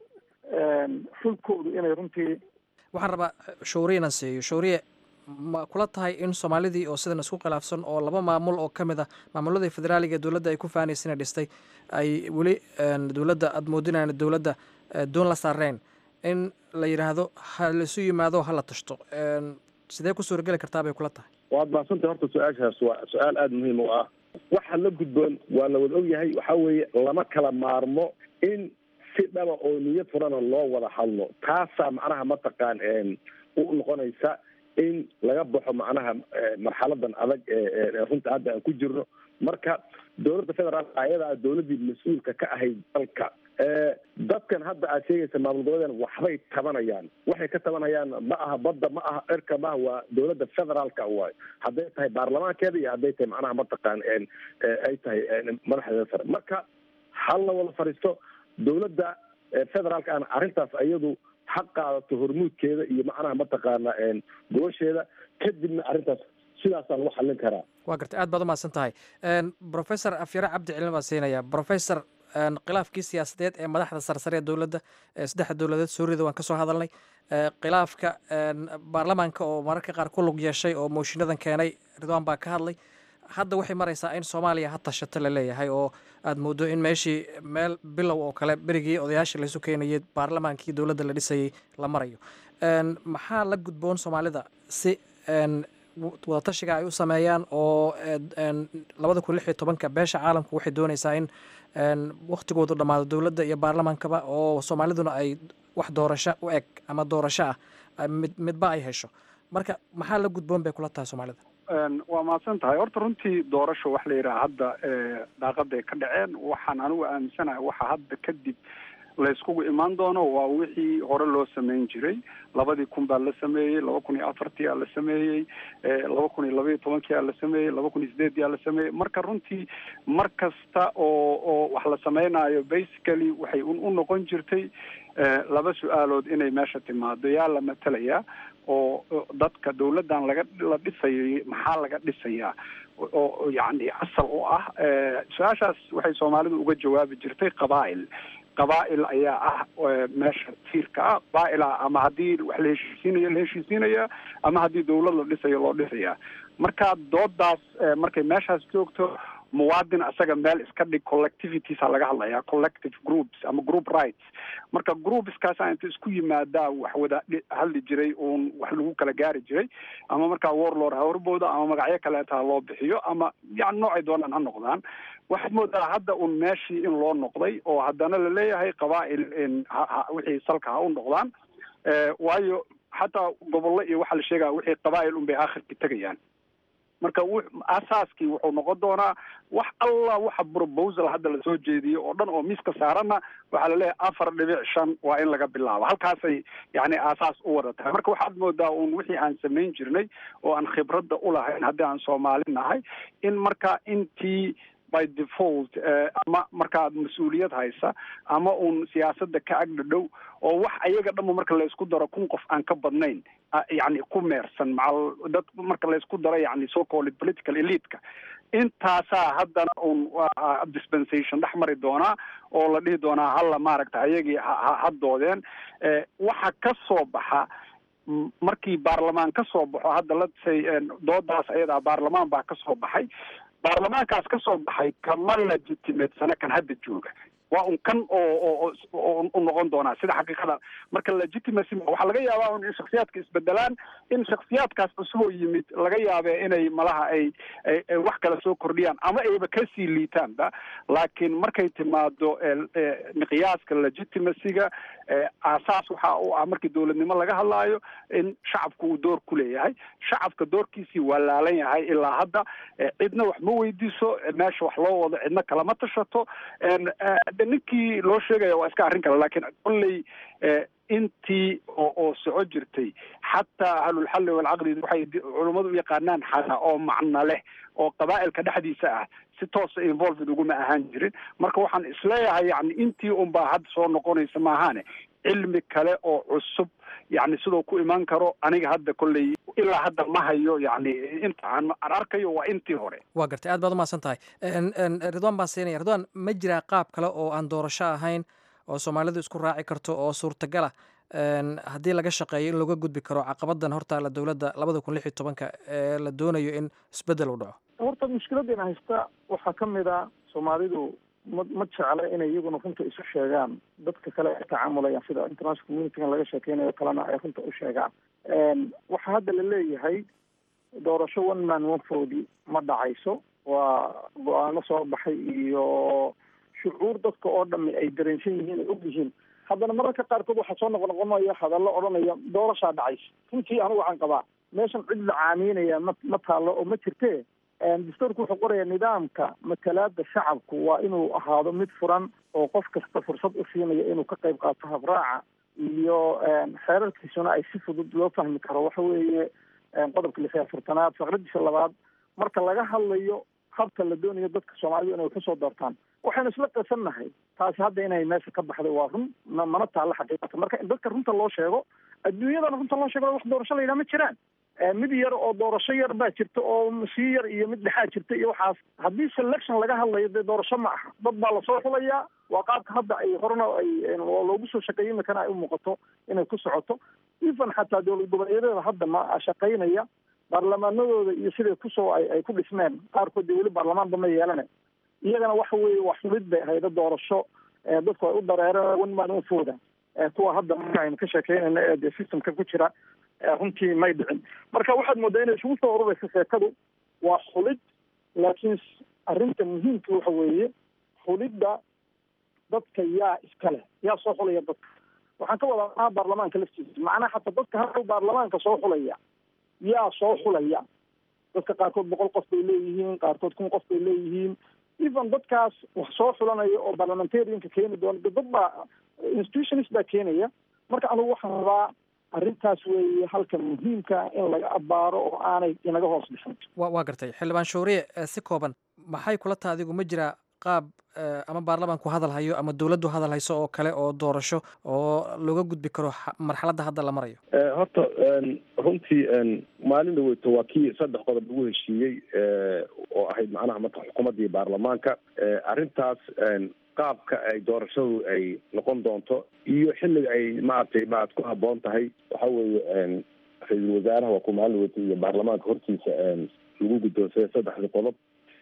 xulkoodu inay runtii waxaan rabaa shawriye inaan siiyo shawriye ma kula tahay in soomaalidii oo sidan isku khilaafsan oo laba maamul oo ka mid a maamuladii federaaliga ee dowladda ay ku faanaysa inay dhistay ay weli dowladda aada moodinaan dowladda doon la saareen in la yidhaahdo ha laisu yimaado ha la tashto sidee ku suurageli kartaa bay kula tahay waad mahadsantay horta su-aashaas waa su-aal aada muhiim u ah waxa la gudboon waa la wada ogyahay waxaa weeye lama kala maarmo in si dhaba oo niyad furana loo wada hadlo taasaa macnaha mataqaan u noqonaysa in laga baxo macnaha marxaladan adag ee runta hadda aan ku jirno marka dowladda federaalka ayadaa dowladdii mas-uulka ka ahayd dalka dadkan hadda aad sheegaysa maamul goboleedan waxbay tabanayaan waxay ka tabanayaan ma aha badda ma aha cirka maaha waa dowladda federaalka waayo hadday tahay baarlamaankeeda iyo hadday tahay macnaha mataqaan ay tahay madaxdeeda sare marka hal la wada fadhiisto dowladda federaalka aan arrintaas iyadu ha qaadato hormuudkeeda iyo macnaha mataqaana gobasheeda kadibna arrintaas sidaasaan lagu xallin karaa waa gartay aad baad umahadsan tahay professor afyare cabdi cilmi baan siinaya professor khilaafkii siyaasadeed ee madaxda sarsare ee dowladda ee saddexda dowladeed suuriyada waan ka soo hadalnay khilaafka baarlamaanka oo mararka qaar ku lug yeeshay oo mooshiinadan keenay ridwaan baa ka hadlay hadda waxay maraysaa in soomaaliya ha tashato la leeyahay oo aad moodo in meeshii meel bilow oo kale berigii odayaasha laysu keenayay baarlamaankii dowladda la dhisayay la marayo maxaa la gudboon soomaalida si wadatashiga ay u sameeyaan oo labada kun lix iyo tobanka beesha caalamku waxay doonaysaa in waktigoodu dhammaado dowladda iyo baarlamaankaba oo soomaaliduna ay wax doorasho u eg ama doorasho ah mid midba ay hesho marka maxaa la gudboon bay kula tahay soomaalida waa mahadsan tahay horta runtii doorasho wax la yidhaha hadda daaqaday ka dhaceen waxaan anigu aaminsanahay waxa hadda kadib layskugu imaan doono waa wixii hore loo sameyn jiray labadii kun baa la sameeyey laba kun iyo afartii aa la sameeyey laba kun iyo labaiyo tobankii aa la sameeyey laba kun iyo sideedii aa la sameeyey marka runtii mar kasta oo oo wax la sameynaayo basically waxay un u noqon jirtay laba su-aalood inay meesha timaado yaa la matelayaa oo dadka dawladdan laga la dhisayay maxaa laga dhisayaa oo yacni asal u ah su-aashaas waxay soomaalidu uga jawaabi jirtay qabaa'il qabaa'il ayaa ah meesha tiirka ah qabaa'il ah ama haddii wax la heshiisiinayo la heshiisiinaya ama haddii dawlad la dhisayo loo dhisayaa marka doodaas markay meeshaas joogto muwaadin asaga meel iska dhig collectivitiesa laga hadlayaa collective groups ama group rights marka groupskaasa inta isku yimaadaa wax wada hadli jiray uun wax lagu kala gaari jiray ama markaa warlord ha horbooda ama magacyo kaleeta ha loo bixiyo ama yani noocay doonaan ha noqdaan waxaad moodaa hadda un meeshii in loo noqday oo haddana laleeyahay qabaa'il wixii salka ha u noqdaan waayo xataa gobollo iyo waxaa la sheegaya wixii qabaa'il un bay aakhirka tegayaan marka w asaaskii wuxuu noqon doonaa wax alla waxa proposal hadda lasoo jeediyo oo dhan oo miiska saarana waxaa laleeyahay afar dhibic shan waa in laga bilaabo halkaasay yani aasaas u wada tahay marka waxaad moodaa un wixii aan samayn jirnay oo aan khibradda ulahayn haddii aan soomaali nahay in marka intii by default ama markaad mas-uuliyad haysa ama uun siyaasadda ka agdhadhow oo wax ayaga dhanba marka laysku daro kun qof aan ka badnayn yani ku meersan macal dad marka laysku daro yani so called political eliteka intaasaa haddana un dispensation dhex mari doonaa oo la dhihi doonaa hala maaragta ayagii ha doodeen waxa ka soo baxa markii baarlamaan ka soo baxo hadda lasay doodaas ayadaa baarlamaan baa ka soo baxay baarlamaankaas ka soo baxay kama legitimatesana kan hadda jooga waa un kan oo oo u noqon doonaa sida xaqiiqada marka legitimacy waxaa laga yaabaa un in shaksiyaadka isbedelaan in shaksiyaadkaas cusub oo yimid laga yaabe inay malaha ay wax kale soo kordhiyaan ama ayba kasii liitaanba laakiin markay timaado miqyaaska legitimacyga aasaas waxa u ah markii dowladnimo laga hadlaayo in shacabku uu door ku leeyahay shacabka doorkiisii waa laalan yahay ilaa hadda cidna wax ma weydiiso meesha wax loo wado cidna kalama tashato ninkii loo sheegaya waa iska arrin kale laakiin kolley intii oo oo soco jirtay xataa ahlulxalli walcaqdi waxay culummadu u yaqaanaan xana oo macno leh oo qabaa'ilka dhexdiisa ah si toosa involved uguma ahaan jirin marka waxaan isleeyahay yani intii unbaa hadda soo noqonaysa maahaane cilmi kale oo cusub yani sidoo ku imaan karo aniga hadda kolley ilaa hadda ma hayo yani inta aan aan arkayo waa intii hore waa gartay aad baad umahadsan tahay ridwaan baan siinaya ridwaan ma jiraa qaab kale oo aan doorasho ahayn oo soomaalidu isku raaci karto oo suurtagala haddii laga shaqeeyo in looga gudbi karo caqabadan hortaala dowladda labada kun lix iyo tobanka ee la doonayo in isbedel u dhaco horta mushkiladeena haysta waxaa ka mid a soomaalidu ma ma jecla inay iyaguna runta isu sheegaan dadka kale ay tacaamulayaan sida international communitygan laga sheekeynayo kalena ay runta u sheegaan waxaa hadda la leeyahay doorasho one man one vote ma dhacayso waa go-aano soo baxay iyo shucuur dadka oo dhami ay dareensan yihiin ay og yihiin haddana mararka qaarkood waxaa soo noqo noqonaya hadallo odhanaya doorashaa dhacaysa runtii anigu waxaan qabaa meeshan cid la caamiynaya ma ma taallo oo ma jirte dastuurku wuxuu qoraya nidaamka matalaada shacabku waa inuu ahaado mid furan oo qof kasta fursad u siinaya inuu ka qayb qaato habraaca iyo xeerarkiisuna ay si fudud loo fahmi karo waxa weeye qodobka lix iyo afartanaad faqradiisa labaad marka laga hadlayo habka la doonayo dadka soomaalidu inay kusoo doortaan waxaynu isla qasannahay taasi hadda inay meesha ka baxday waa run ma mana taalla xaqiiqata marka in dadka runta loo sheego adduunyadana runta loo sheego wax doorasho la yidhaha ma jiraan mid yar oo doorasho yar baa jirta oo sii yar iyo mid dhexaa jirta iyo waxaas haddii selection laga hadlayo dee doorasho ma aha dad baa lasoo xulayaa waa qaabka hadda ay horena ay loogu soo shaqeeyay imikana ay u muuqato inay ku socoto even xataa dowlad goboleedyada hadda ma shaqaynaya baarlamaanadooda iyo siday kusoo ay ay ku dhismeen qaarkood dee weli baarlamaanba ma yeelana iyagana waxa weeye wax xulid bay hayda doorasho dadku ay u dareereen one man one fooda kuwa hadda marka aynu ka sheekeynayna ee dee systemka ku jira runtii may dhicin marka waxaad moodaa inay isugu soo ururaysa sheekadu waa xulid laakiin arrinta muhiimka waxa weeye xulidda dadka yaa iska leh yaa soo xulaya dadka waxaan ka wadaa macnaha baarlamaanka laftiisa macnaha xataa dadka hadhow baarlamaanka soo xulaya yaa soo xulaya dadka qaarkood boqol qof bay leeyihiin qaarkood kun qof bay leeyihiin even dadkaas wax soo xulanaya oo parliamentarianka keeni doona dad baa institutionist baa keenaya marka anigu waxaan rabaa arrintaas weeye halka muhiimka in laga abaaro oo aanay inaga hoos dhixin wa waa gartay xildhibaan shawriye si kooban maxay kula taha adigu ma jiraa qaab ama baarlamaanku hadal hayo ama dowladdu hadal hayso oo kale oo doorasho oo looga gudbi karo marxaladda hadda la marayo horta runtii maalin dhaweyto waa kii saddex qodob lagu heshiiyey oo ahayd macnaha marka xukuumadda iyo baarlamaanka arrintaas qaabka ay doorashadu ay noqon doonto iyo xilliga ay maaragtay maad ku haboon tahay waxa weeye ra-iisul wasaaraha waa ku maalin dhaweyto iyo baarlamaanka hortiisa lagu guddoonsaday saddexdii qodob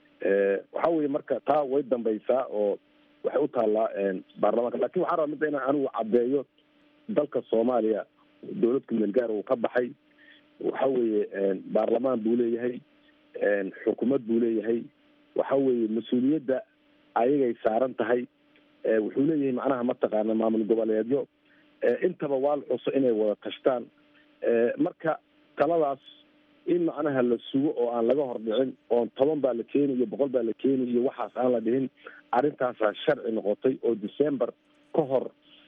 waxa weeye marka taa way dambaysaa oo waxay u taallaa baarlamaanka lakin waxaa rabaa midda inaan anigu caddeeyo dalka soomaaliya dowlad kumeel gaar uu ka baxay waxa weeye baarlamaan buu leeyahay xukuumad buu leeyahay waxa weeye mas-uuliyadda ayagay saaran tahay wuxuu leeyahay macnaha mataqaana maamul goboleedyo intaba waa la xuso inay wada tashtaan marka taladaas in macnaha la sugo oo aan laga hordhicin oon toban baa la keeni iyo boqol baa la keeni iyo waxaas aan la dhihin arrintaasaa sharci noqotay oo december ka hor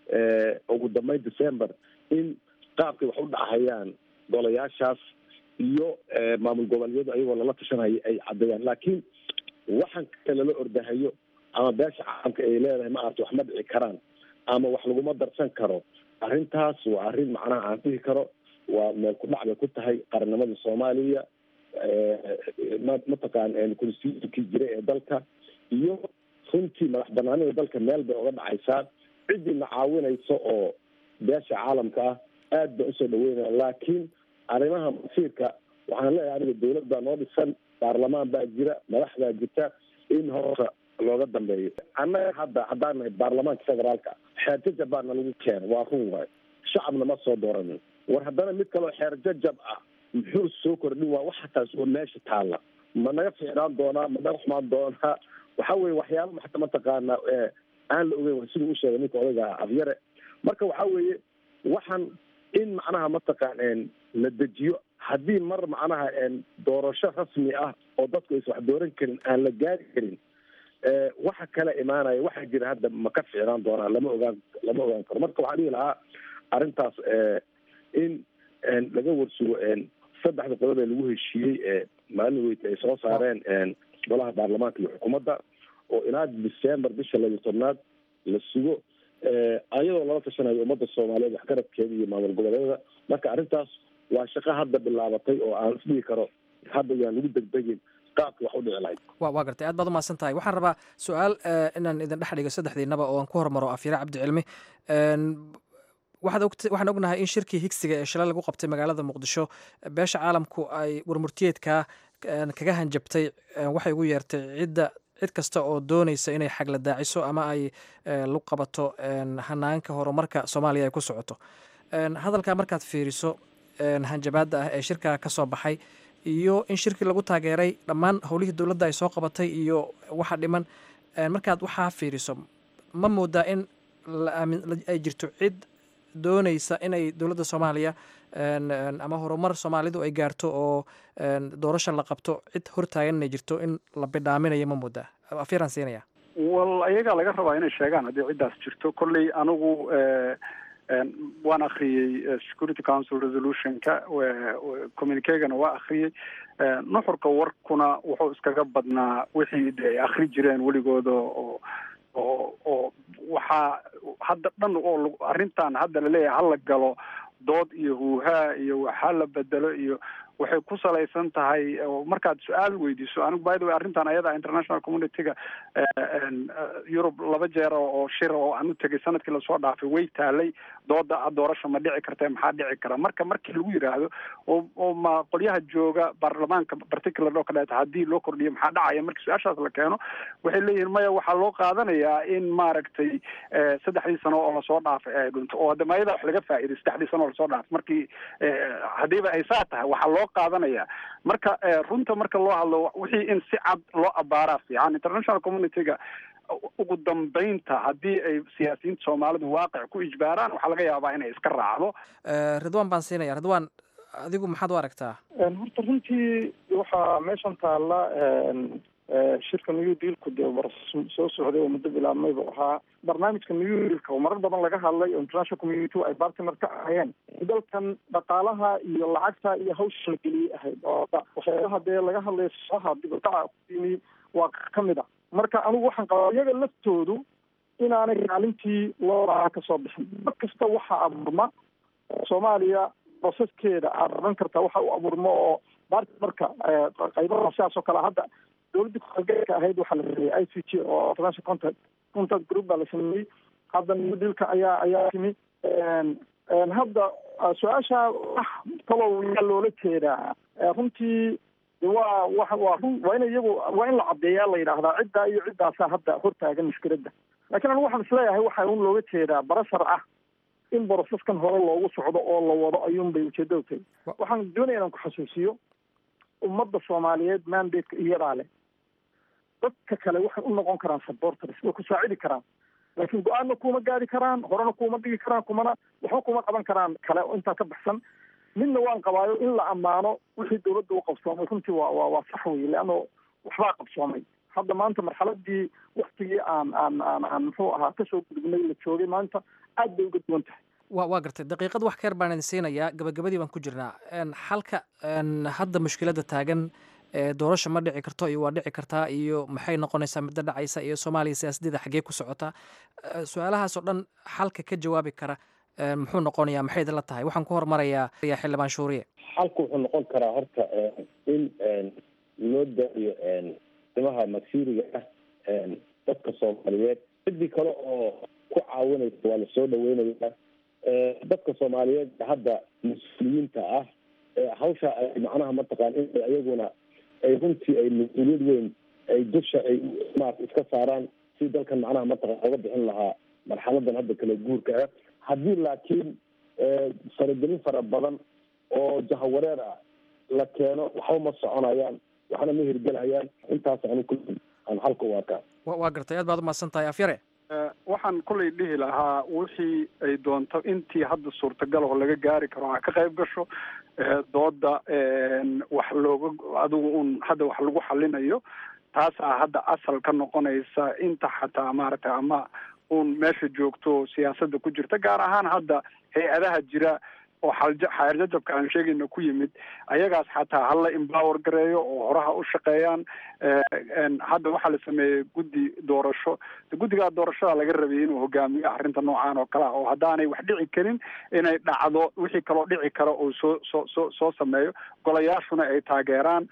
ugu dambeyn december in qaabkay wax u dhacayaan golayaashaas iyo maamul goboleedyadu ayagoo lala tashanaya ay caddeeyaan laakiin waxan kale lala ordahayo ama beesha caalamka ay leedahay ma arta wax ma dhici karaan ama wax laguma darsan karo arrintaas waa arrin macnaha aan dhihi karo waa meel ku dhac bay ku tahay qarannimadii soomaaliya mataqaan constitutionkii jira ee dalka iyo runtii madax banaanida dalka meel bay oga dhacaysaa ciddii caawinaysa oo beesha caalamka ah aad baan usoo dhaweynaya laakiin arrimaha masiirka waxaan leeyahay aniga dowlad baa noo dhisan baarlamaan baa jira madax baa jirta in horta looga dambeeyo annaga hadda haddaan nahay baarlamaanka federaalka xeer jajab baana lagu keena waa run waay shacabna ma soo dooranin war haddana mid kaloo xeer jajab ah muxuu soo kordhin waa waxa taas oo meesha taalla ma naga fiicnaan doonaa ma naga xumaan doonaa waxa weye waxyaaba maxta mataqaana aan la ogeyn siduu u sheegay ninka odayga afyare marka waxa weeye waxaan in macnaha mataqaan la dejiyo haddii mar macnaha doorasho rasmi ah oo dadku aysa wax dooran karin aan la gaari karin waxa kala imaanaya waxaa jira hadda ma ka ficnaan doonaa lama ogaan lama ogaan karo marka waxaa dhihi lahaa arrintaas in laga warsugo saddexda qodob ee lagu heshiiyey maalin weyta ay soo saareen golaha baarlamaanka iyo xukuumadda oo ilaa december bisha labiyo tobnaad la sugo ayadoo lala tashanayo ummadda soomaaliyeed waxgaradkeeda iyo maamul goboleedyada marka arrintaas waa shaqo hadda bilaabatay oo aan isdhihi karo hadda yaan lagu degdegin qaabka wax u dhici lahayd wa waa gartay aad baad umahadsan tahay waxaan rabaa su-aal inaan idin dhex dhigo saddexdiinaba oo aan ku hormaro afyare cabdicilmi waxaad og waxaan ognahay in shirkii higsiga ee shalay lagu qabtay magaalada muqdisho beesha caalamku ay warmurtiyeedka kaga hanjabtay waxay ugu yeertay cidda cid kasta oo doonaysa inay xagla daaciso ama ay lug qabato hanaanka horumarka soomaaliya ay ku socoto hadalkaa markaad fiiriso hanjabaadda ah ee shirkaa ka soo baxay iyo in shirkii lagu taageeray dhammaan howlihii dowladda ay soo qabatay iyo waxa dhiman markaad waxaa fiiriso ma moodaa in ay jirto cid doonaysa inay dowladda soomaaliya ama horumar soomaalidu ay gaarto oo doorasha la qabto cid hortaagan inay jirto in la bidhaaminayo ma moodaa afyaraan siinaya wal ayagaa laga rabaa inay sheegaan haddii ciddaas jirto kolley anigu waan akriyey security council resolutionka communicegana waa akriyey nuxurka warkuna wuxuu iskaga badnaa wixii de ay akri jireen weligooda oo oo oo waxaa hadda dhan oo arrintan hadda laleeyahay hala galo dood iyo huuhaa iyo waxaa la bedelo iyo waxay ku salaysan tahay markaad su-aal weydiiso anigu by the way arrintan ayada international communityga yurub laba jeer oo shir oo aan u tegay sanadkii lasoo dhaafay way taalay dooda doorasha ma dhici karta maxaa dhici kara marka markii lagu yidhaahdo oo oo ma qolyaha jooga baarlamaanka particular oo kaleeto haddii loo kordhiyo maxaa dhacaya markii su-aashaas la keeno waxay leeyihiin maya waxaa loo qaadanayaa in maaragtay saddexdii sano oo lasoo dhaafay ay dhunto oo hadda mayada wax laga faa'iiday saddexdii sano oo lasoo dhaafay markii haddiiba ay saa tahay waxaa loo qaadanaya marka runta marka loo hadlo wixii in si cad loo abaaraa fiican international communityga ugu dambeynta haddii ay siyaasiyiinta soomaalidu waaqic ku ijbaaraan waxaa laga yaabaa inay iska raacdo ridwan baan siinaya ridwan adigu maxaad u aragtaa horta runtii waxaa meeshan taalla shirka new dealku dee war soo socday oo muddo bilaabmay buu ahaa barnaamijka new dealka oo marar badan laga hadlay oo international community ay bartner ka ahayeen dalkan dhaqaalaha iyo lacagta iyo hawsha la geliyey ahayd oo waxyaalaha dee laga hadlaya saha dibadaca kuyimi waa ka mid a marka anigu waxaan qabaa iyaga laftoodu inaanay kaalintii loo lahaa kasoo bixin mar kasta waxaa abuurma soomaaliya proceskeeda aad oran kartaa waxa u abuurma oo bartmarka qaybaha sidaas oo kale hadda dowladda ku-xalgeedka ahayd waxaa la sameeyey i c g oo international contact contact group baa la sameeyey hadda newdealka ayaa ayaa timi hadda su-aasha wax kalow yaa loola jeedaa runtii waa wa waa run waa in iyagu waa in la caddeeyaa la yidhaahdaa ciddaa iyo ciddaasaa hadda hortaagan mushkiladda lakiin anigu waxaan isleeyahay waxaa un looga jeedaa barashar ah in boroseskan hore loogu socdo oo la wado ayuun bay ujeedadu tahay waxaan doonaya inaan ku xasuusiyo ummadda soomaaliyeed mandateka iyadaa leh dadka kale waxay u noqon karaan supporters way ku saacidi karaan laakiin go-aanna kuma gaari karaan horena kuma dhigi karaan kumana waxba kuma qaban karaan kale oo intaa ka baxsan midna waan qabaayo in la ammaano wixii dawladda u qabsoomay runtii waa waa waa sax wey leanno waxbaa qabsoomay hadda maanta marxaladii waktigii aan aan aan aan muxuu ahaa kasoo gudubnay la joogay maanta aad bay uga duwan tahay wa waa gartay daqiiqad wax keer baan idin siinayaa gabagabadii baan ku jirnaa xalka hadda mushkiladda taagan doorasha ma dhici karto iyo waa dhici kartaa iyo maxay noqonaysaa midda dhacaysa iyo soomaaliya siyaasadeeda xaggee ku socotaa su-aalahaasoo dhan xalka ka jawaabi kara muxuu noqonayaa maxay idinla tahay waxaan ku hormarayaa xildhibaan shuuriye xalku wuxuu noqon karaa horta in loo daayo dimaha masiiriga ah dadka soomaaliyeed ciddii kale oo ku caawinaysa waa lasoo dhaweynaya dadka soomaaliyeed hadda mas-uuliyiinta ah hawsha ay macnaha mataqaan in iyaguna ay runtii ay mas-uuliyad weyn ay dusha ay maarata iska saaraan si dalkan macnaha mataqan oga bixin lahaa marxaladan hadda kala guurka ah haddii laakiin faragelin fara badan oo jahawareer ah la keeno waxba ma soconayaan waxna ma hirgelayaan intaas anu ku aan halka u arkaa waa gartay aad baad umahadsan tahay afyare waxaan kulay dhihi lahaa wixii ay doonto intii hadda suurtagal oo laga gaari karo ha ka qayb gasho dooda wax looga adigu un hadda wax lagu xalinayo taasaa hadda asal ka noqonaysa inta xataa maaragtay ama un meesha joogto siyaasadda ku jirta gaar ahaan hadda hay-adaha jira oo xalja xeerjajabka aan sheegayna ku yimid ayagaas xataa hala empower gareeyo oo horaha u shaqeeyaan hadda waxaa la sameeyey guddi doorasho guddigaa doorashada laga rabay inuu hogaamiyo arrinta noocaan oo kale ah oo haddaanay wax dhici karin inay dhacdo wixii kaloo dhici kara oo soo soo soo soo sameeyo golayaashuna ay taageeraan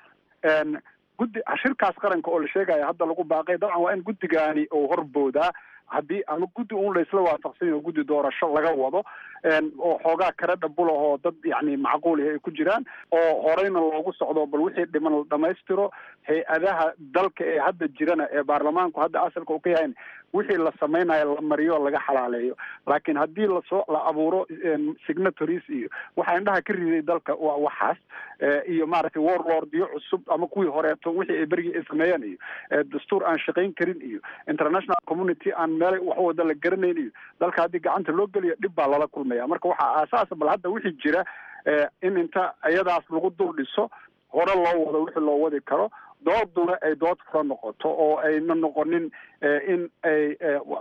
guddi shirkaas qaranka oo la sheegaya hadda lagu baaqay dabcan waa in guddigaani uu horboodaa haddii ama guddi un laysla waafaqsan yaho guddi doorasho laga wado oo xoogaa kare dhabul ahoo dad yani macquulihi ay ku jiraan oo horeyna loogu socdo bal wixii dhiman la dhamaystiro hay-adaha dalka ee hadda jirana ee baarlamaanku hadda asalka uu ka yahayn wixii la samaynayo la mariyo laga xalaaleeyo laakiin haddii lasoo la abuuro signatories iyo waxaa indhaha ka riday dalka waa waxaas iyo maaragtay warlordyo cusub ama kuwii horeeto wixii ay berigii ay sameeyeen iyo dastuur aan shaqayn karin iyo international community aan meelay wax wada la garanayn iyo dalka haddii gacanta loo geliyo dhib baa lala kulmaya marka waxaa aasaasa bal hadda wixii jira in inta iyadaas lagu dul dhiso hore loo wado wixii loo wadi karo dooduna ay dood fura noqoto oo ayna noqonin in ay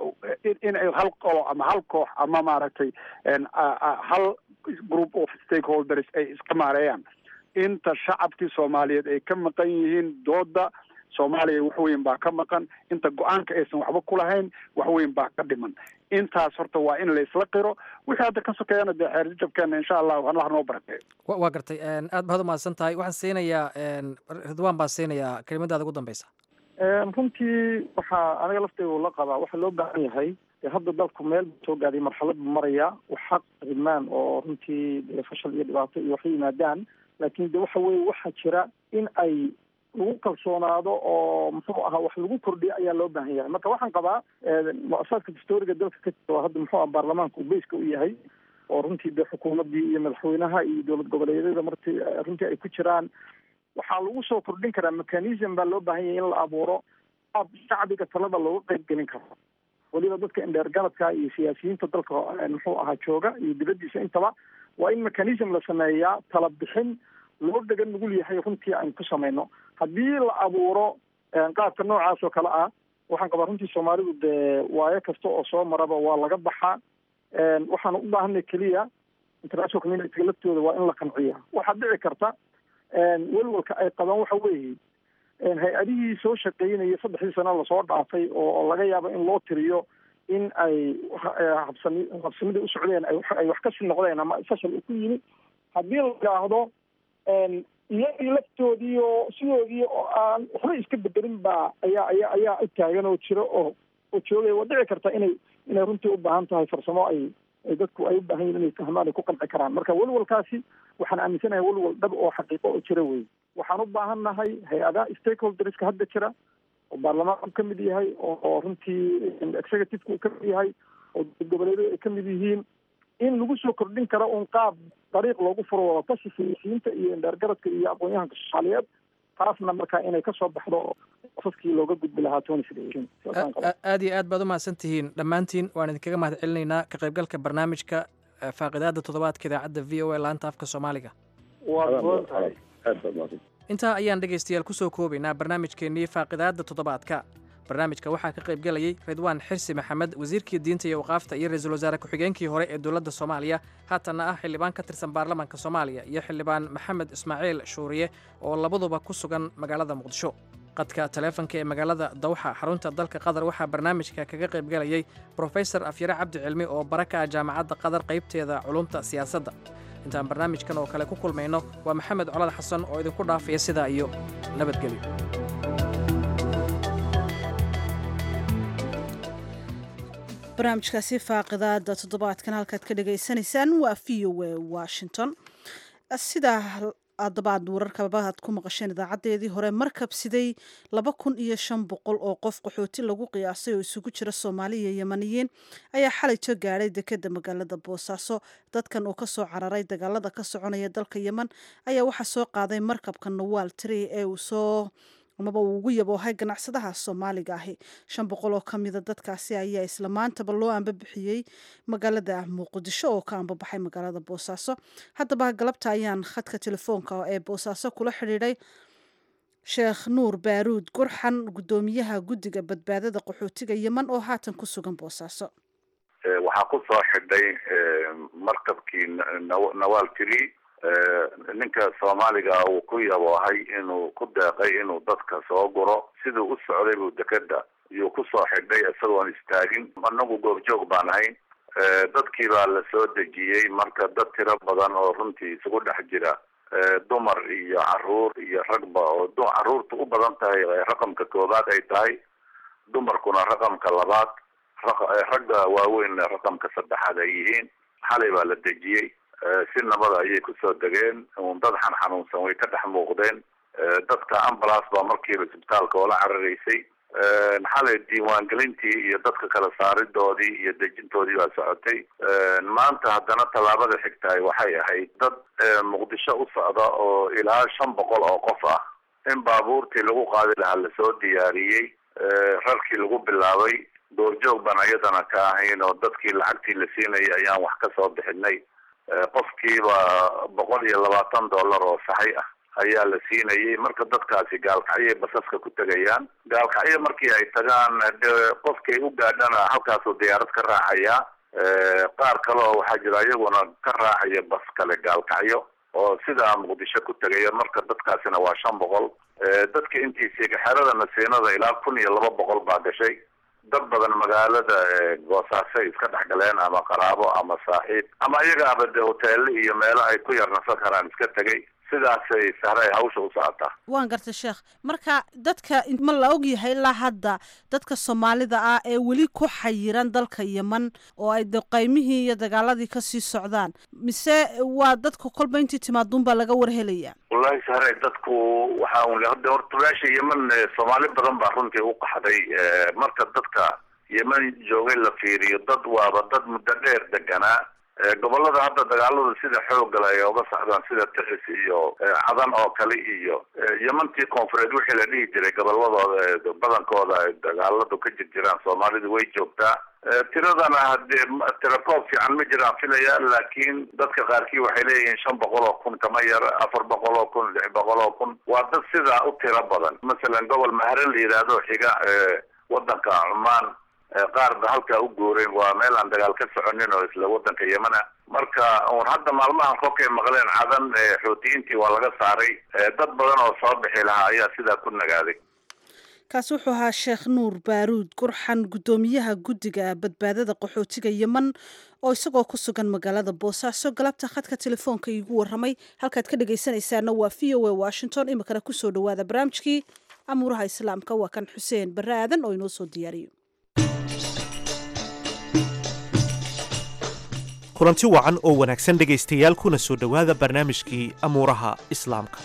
in ay hal qolo ama hal koox ama maaragtay hal group of stakeholders ay iska maareeyaan inta shacabkii soomaaliyeed ay ka maqan yihiin dooda soomaaliya wax weyn baa ka maqan inta go-aanka aysan waxba ku lahayn wax weyn baa ka dhiman intaas horta waa in laysla qiro wixii hadda ka sokeeyana dee xeerjajabkeena insha allah allah noo barakeeyo waa gartay aad baad umahadsan tahay waxaan siinayaa ridwaan baan siinayaa kelimadaada ugu dambeysa runtii waxaa aniga laftayda la qabaa waxaa loo baahan yahay hadda dalku meel soo gaaday marxalad buu maraya wax xaq ridmaan oo runtii dee fashal iyo dhibaato iyo waxay yimaadaan laakiin de waxa weye waxaa jira in ay lagu kalsoonaado oo muxuu ahaa wax lagu kordhiyo ayaa loo baahan yahay marka waxaan qabaa mu-asaadka dastooriga dalka ka jiro hadda muxuu aha baarlamaanka uu beyska u yahay oo runtii dee xukuumaddii iyo madaxweynaha iyo dowlad goboleedyada marti runtii ay ku jiraan waxaa lagu soo kordhin karaa mechanism baa loo baahan yahay in la abuuro ab shacbiga talada looga qayb gelin karo weliba dadka indheer galadka iyo siyaasiyiinta dalka muxuu ahaa jooga iyo dibaddiisa intaba waa in mechanism la sameeyaa tala bixin loo dhegan nugul yahay runtii aynu ku samayno haddii la abuuro qaabka noocaas oo kale ah waxaan qabaa runtii soomaalidu dee waayo kasta oo soo maraba waa laga baxaa waxaan u baahanay keliya international community laftooda waa in la qanciya waxaa dhici karta welwalka ay qabaan waxa weeye hay-adihii soo shaqeynaya saddexdii sano lasoo dhaafay oo laga yaabo in loo tiriyo in ay habsami habsamidii u socdeen ay wax kasii noqdeen ama fashal uu ku yimi haddii la yidhaahdo iyagii laftoodii oo sidoodii oo aan waxba iska bedelin baa ayaa ayaa ayaa u taagan oo jiro oo oo joogaya waa dhici karta inay inay runtii u baahan tahay farsamo ay ay dadku ay u baahan yihin inay fahmaan ay ku qanci karaan marka welwalkaasi waxaan aaminsanahay welwal dhab oo xaqiiqo oo jira wey waxaan u baahan nahay hay-adaha stakeholderska hadda jira oo baarlamaanku ka mid yahay oo runtii executiveka uu ka mid yahay oo goboleedyadu ay ka mid yihiin in lagu soo kordhin karo un qaab dariiq loogu furo wadatashi siyaasiyiinta iyo indheergaradka iyo aqoon-yahanka soomaaliyeed taasna markaa inay kasoo baxdo asaskii looga gudbi lahaa aad iyo aad baad umahadsan tihiin dhammaantiin waan idinkaga mahad celinaynaa ka qaybgalka barnaamijka faaqidaada toddobaadka idaacadda v o a laanta afka soomaaliga intaa ayaan dhegaystayaal kusoo koobaynaa barnaamijkeennii faaqidaada toddobaadka barnaamijka waxaa ka qayb galayay ridwaan xirsi maxamed wasiirkii diinta iyo waqaafta iyo ra-iisul wasaare ku-xigeenkii hore ee dowladda soomaaliya haatanna ah xildhibaan ka tirsan baarlamaanka soomaaliya iyo xildhibaan maxamed ismaaciil shuuriye oo labaduba ku sugan magaalada muqdisho qadka taleefanka ee magaalada dawxa xarunta dalka qatar waxaa barnaamijka kaga qayb galayay brofesor afyare cabdi cilmi oo bara ka ah jaamacadda qatar qaybteeda culumta siyaasadda intaan barnaamijkan oo kale ku kulmayno waa maxamed colad xasan oo idinku dhaafaya sidaa iyo nabadgelyo barnaamijkaasi faaqidaada toddobaadkan halkaad ka dhagaysanaysaan waa v o a washington sidaa adabaad wararkaba aad ku maqasheen idaacadeedii hore markab siday laba kun iyo shan boqol oo qof qaxooti lagu qiyaasay oo isugu jira soomaali iyo yemaniyiin ayaa xalayto gaadhay dekeda magaalada boosaaso dadkan oo kasoo cararay dagaalada ka soconaya dalka yeman ayaa waxaa soo qaaday markabka nawaal tree ee uu soo amaba uu ugu yaboohay ganacsadaha soomaaliga ahi shan boqol oo ka mida dadkaasi ayaa isla maantaba loo ambabixiyey magaalada muqdisho oo ka ambabaxay magaalada boosaaso haddaba galabta ayaan khadka telefoonka ee boosaaso kula xidhiidhay sheekh nuur baaruud gurxan guddoomiyaha guddiga badbaadada qaxootiga yeman oo haatan ku sugan boosaaso waxaa ku soo xidhay markabkii nawaal tiri ninka soomaaliga uu ku yaboohay inuu ku deeqay inuu dadka soo guro siduu u socday buu dekeda iyuu kusoo xidhay isagoon istaagin anagu goobjoog baan ahayn dadkii baa la soo dejiyey marka dad tiro badan oo runtii isugu dhex jira dumar iyo caruur iyo ragba oo caruurta u badan tahay raqamka koobaad ay tahay dumarkuna raqamka labaad ragga waaweyn raqamka saddexaad ay yihiin xalay baa la dejiyey si nabada ayay kusoo degeen dad xan xanuunsan way ka dhex muuqdeen dadka ambulance baa markiiba isbitaalka oola cararaysay xalay diiwaangelintii iyo dadka kala saaridoodii iyo dejintoodii baa socotay maanta haddana tallaabada xigtahay waxay ahayd dad muqdisho u socda oo ilaa shan boqol oo qof ah in baabuurtii lagu qaadi lahaa lasoo diyaariyey rarkii lagu bilaabay goorjoog baan ayadana ka ahayn oo dadkii lacagtii la siinayay ayaan wax ka soo bixinay qofkiiba boqol iyo labaatan dollar oo saxay ah ayaa la siinayay marka dadkaasi gaalkacyay basaska ku tegayaan gaalkacyo markii ay tagaan de qofkay u gaadhana halkaasuu diyaarad ka raacaya qaar kale oo waxaa jira iyaguna ka raacaya bas kale gaalkacyo oo sidaa muqdisho ku tegaya marka dadkaasina waa shan boqol dadka intiisii xerada nasiinada ilaa kun iyo laba boqol baa gashay dad badan magaalada goosaasay iska dhex galeen ama qaraabo ama saaxiib ama iyagaaba de hoteelo iyo meelo ay ku yar nasan karaan iska tegay sidaasay sahray hawsha u socotaa waan gartay sheekh marka dadka ma la ogyahay ilaa hadda dadka soomaalida ah ee weli ku xayiran dalka yeman oo ay de qaymihii iyo dagaaladii kasii socdaan mise waa dadka kolba intii timaaduunbaa laga warhelaya wallahi sahray dadku waxa un hada horta meesha yeman soomaali badan baa runtii u qaxday marka dadka yeman joogay la fiiriyo dad waaba dad muddo dheer deganaa gobolada hadda dagaaladu sida xoogala ay oga socdaan sida tiris iyo cadan oo kale iyo yemantii koonfureed wixii la dhihi jiray goboladooda badankooda ay dagaaladu ka jir jiraan soomaalidu way joogtaa tiradana hadee tirakoob fiican ma jiraan filaya laakiin dadka qaarkii waxay leeyihiin shan boqol oo kun kama yar afar boqol oo kun lix boqol oo kun waa dad sidaa u tiro badan masalan gobol mahre la yidhaahdo xiga wadanka cumaan qaar ba halkaa u guureen waa meel aan dagaal ka soconin oo isla wadanka yemana marka un hadda maalmahan kolkay maqleen cadan xoutiyiintii waa laga saaray dad badan oo soo bixi lahaa ayaa sidaa ku nagaaday kaasi wuxuu ahaa sheekh nuur baaruud gurxan guddoomiyaha guddiga badbaadada qaxootiga yeman oo isagoo ku sugan magaalada boosaaso galabta khadka telefoonka iigu waramay halkaad ka dhegaysanaysaana waa v o a washington iminkana kusoo dhawaada barnaamijkii amuuraha islaamka waa kan xuseen barre aadan oo inoo soo diyaariyo kulanti wacan oo wanaagsan dhegaystayaal kuna soo dhowaada barnaamijkii amuuraha islaamka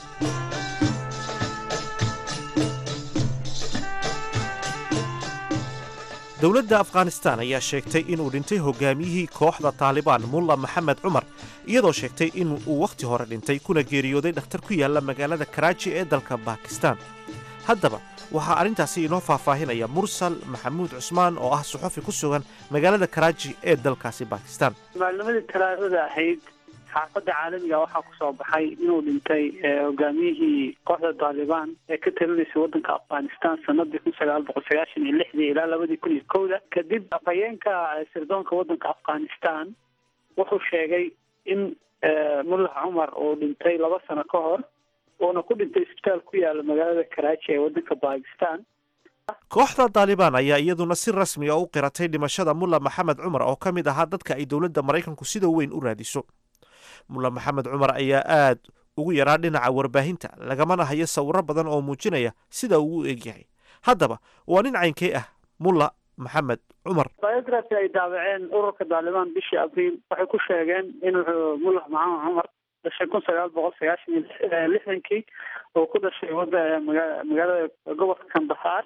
dowladda afghanistan ayaa sheegtay inuu dhintay hogaamiyihii kooxda taalibaan mulla maxamed cumar iyadoo sheegtay in uu wakhti hore dhintay kuna geeriyooday dhakhtar ku yaalla magaalada karaaji ee dalka bakistan haddaba waxaa arrintaasi inoo faahfaahinaya mursal maxamuud cusmaan oo ah suxufi ku sugan magaalada karaaji ee dalkaasi bakistan maalnimadii talaadada ahayd xaafadda caalamiga waxaa kusoo baxay inuu dhintay hogaamiyihii kooxda taalibaan ee ka talinaysay waddanka afghanistan sanadii kun sagaal boqol sagaashan iyo lixdii ilaa labadii kun iyo kowda kadib afhayeenka sirdoonka waddanka afghanistan wuxuu sheegay in mullax cumar uu dhintay laba sano ka hor uuna ku dhintay isbitaal ku yaala magaalada karaaji ee waddanka bakistan kooxda taalibaan ayaa iyaduna si rasmi a u qiratay dhimashada mulla maxamed cumar oo ka mid ahaa dadka ay dowladda maraykanku sida weyn u raadiso mulla maxamed cumar ayaa aad ugu yaraa dhinaca warbaahinta lagamana hayo sawiro badan oo muujinaya sida uu u egyahay haddaba waa nin caynkee ah mulla maxamed cumar biography ay daabaceen ururka taalibaan bishii abriil waxay ku sheegeen inuu mullax maxamed cumar dhashay kun sagaal boqol sagaashan iyo lixdankii oo ku dhashay wada maga magaalada gobolka kandahaar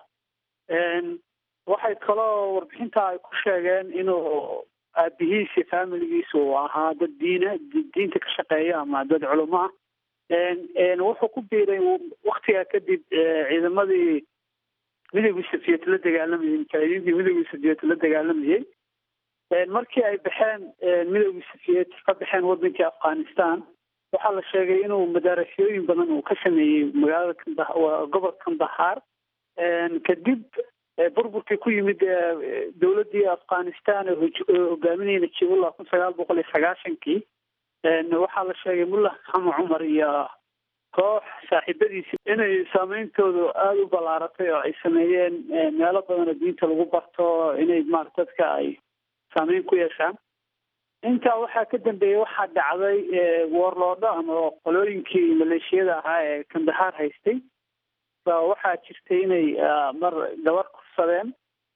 waxay kaloo warbixinta ay ku sheegeen inuu aabihiisi familigiisa uu ahaa dad diina diinta ka shaqeeya ama dad culamo ah wuxuu ku biiray waktigaa kadib ciidamadii midowgii safiyet la dagaalamayay mujaahidiintii midowgii safiyet la dagaalamayay markii ay baxeen midowgii safiyet ka baxeen wadankii afghanistan waxaa la sheegay inuu madaarasooyin badan uu ka sameeyey magaalada kanda gobolka kandahaar kadib burburkii ku yimid dowladdii afghanistan oo hogaaminayay najibullah kun sagaal boqol iyo sagaashankii waxaa la sheegay mullah maxamed cumar iyo koox saaxiibadiisi inay saameyntoodu aada u ballaaratay oo ay sameeyeen meelo badan oo diinta lagu barto inay maarata dadka ay saameyn ku yeeshaan intaa waxaa ka dambeeyey waxaa dhacday woorloodho ama qolooyinkii maleeshiyada ahaa ee kandahaar haystay ba waxaa jirtay inay mar gabar kursadeen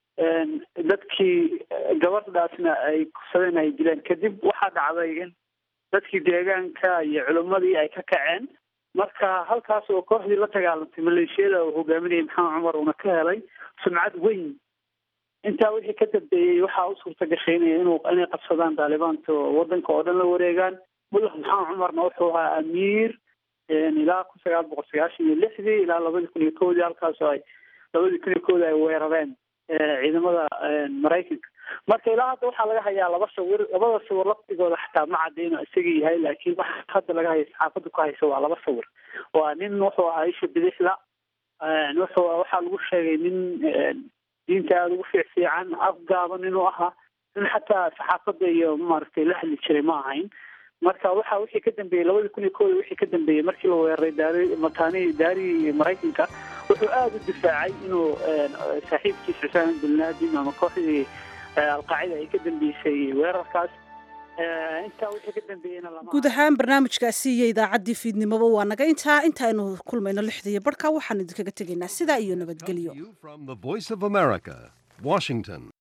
dadkii gabadhaasna ay kursadeen ay dileen kadib waxaa dhacday in dadkii deegaanka iyo culimmadii ay ka kaceen marka halkaas oo kooxdii la dagaalantay maleeshiyada uu hogaaminayay maxamed cumar uuna ka helay sumcad weyn intaa wixii ka dambeeyey waxaa u suurta gashay ina inuu inay qabsadaan taalibaanta oo wadanka oo dhan la wareegaan mullax maxamed cumarna wuxuu ahaa amiir ilaa kun sagaal boqol sagaashan iyo lixdii ilaa labadii kun iyo kowdii halkaasoo ay labadii kun iyo kowdii ay weerareen ciidamada maraykanka marka ilaa hadda waxaa laga hayaa laba sawir labada sawir laftigooda xataa ma cadeyno isagii yahay laakiin waxa hadda laga haya saxaafadda ku haysa waa laba sawir waa nin wuxuu ahaa isha bidixda wuxuu waxaa lagu sheegay nin diinta aada ugu fiic fiican afgaaban inuu ahaa nin xataa saxaafadda iyo maaragtay la hadli jiray ma ahayn marka waxa wixii ka dambeeyey labadii kun iyo kooda wixii ka dambeeyey markii la weeraray daari mataani daarii maraykanka wuxuu aada u difaacay inuu saaxiibkiis xusaan bin laden ama kooxdii alqaacida ay ka dambeysay weerarkaas intaa wixii ka dambeeyeyna lama guud ahaan barnaamijkaasi iyo idaacaddii fiidnimoba waa naga intaa intaaynu kulmayno lixda iyo barhka waxaanu idinkaga tegaynaa sidaa iyo nabadgelyo From the Voice of America, Washington.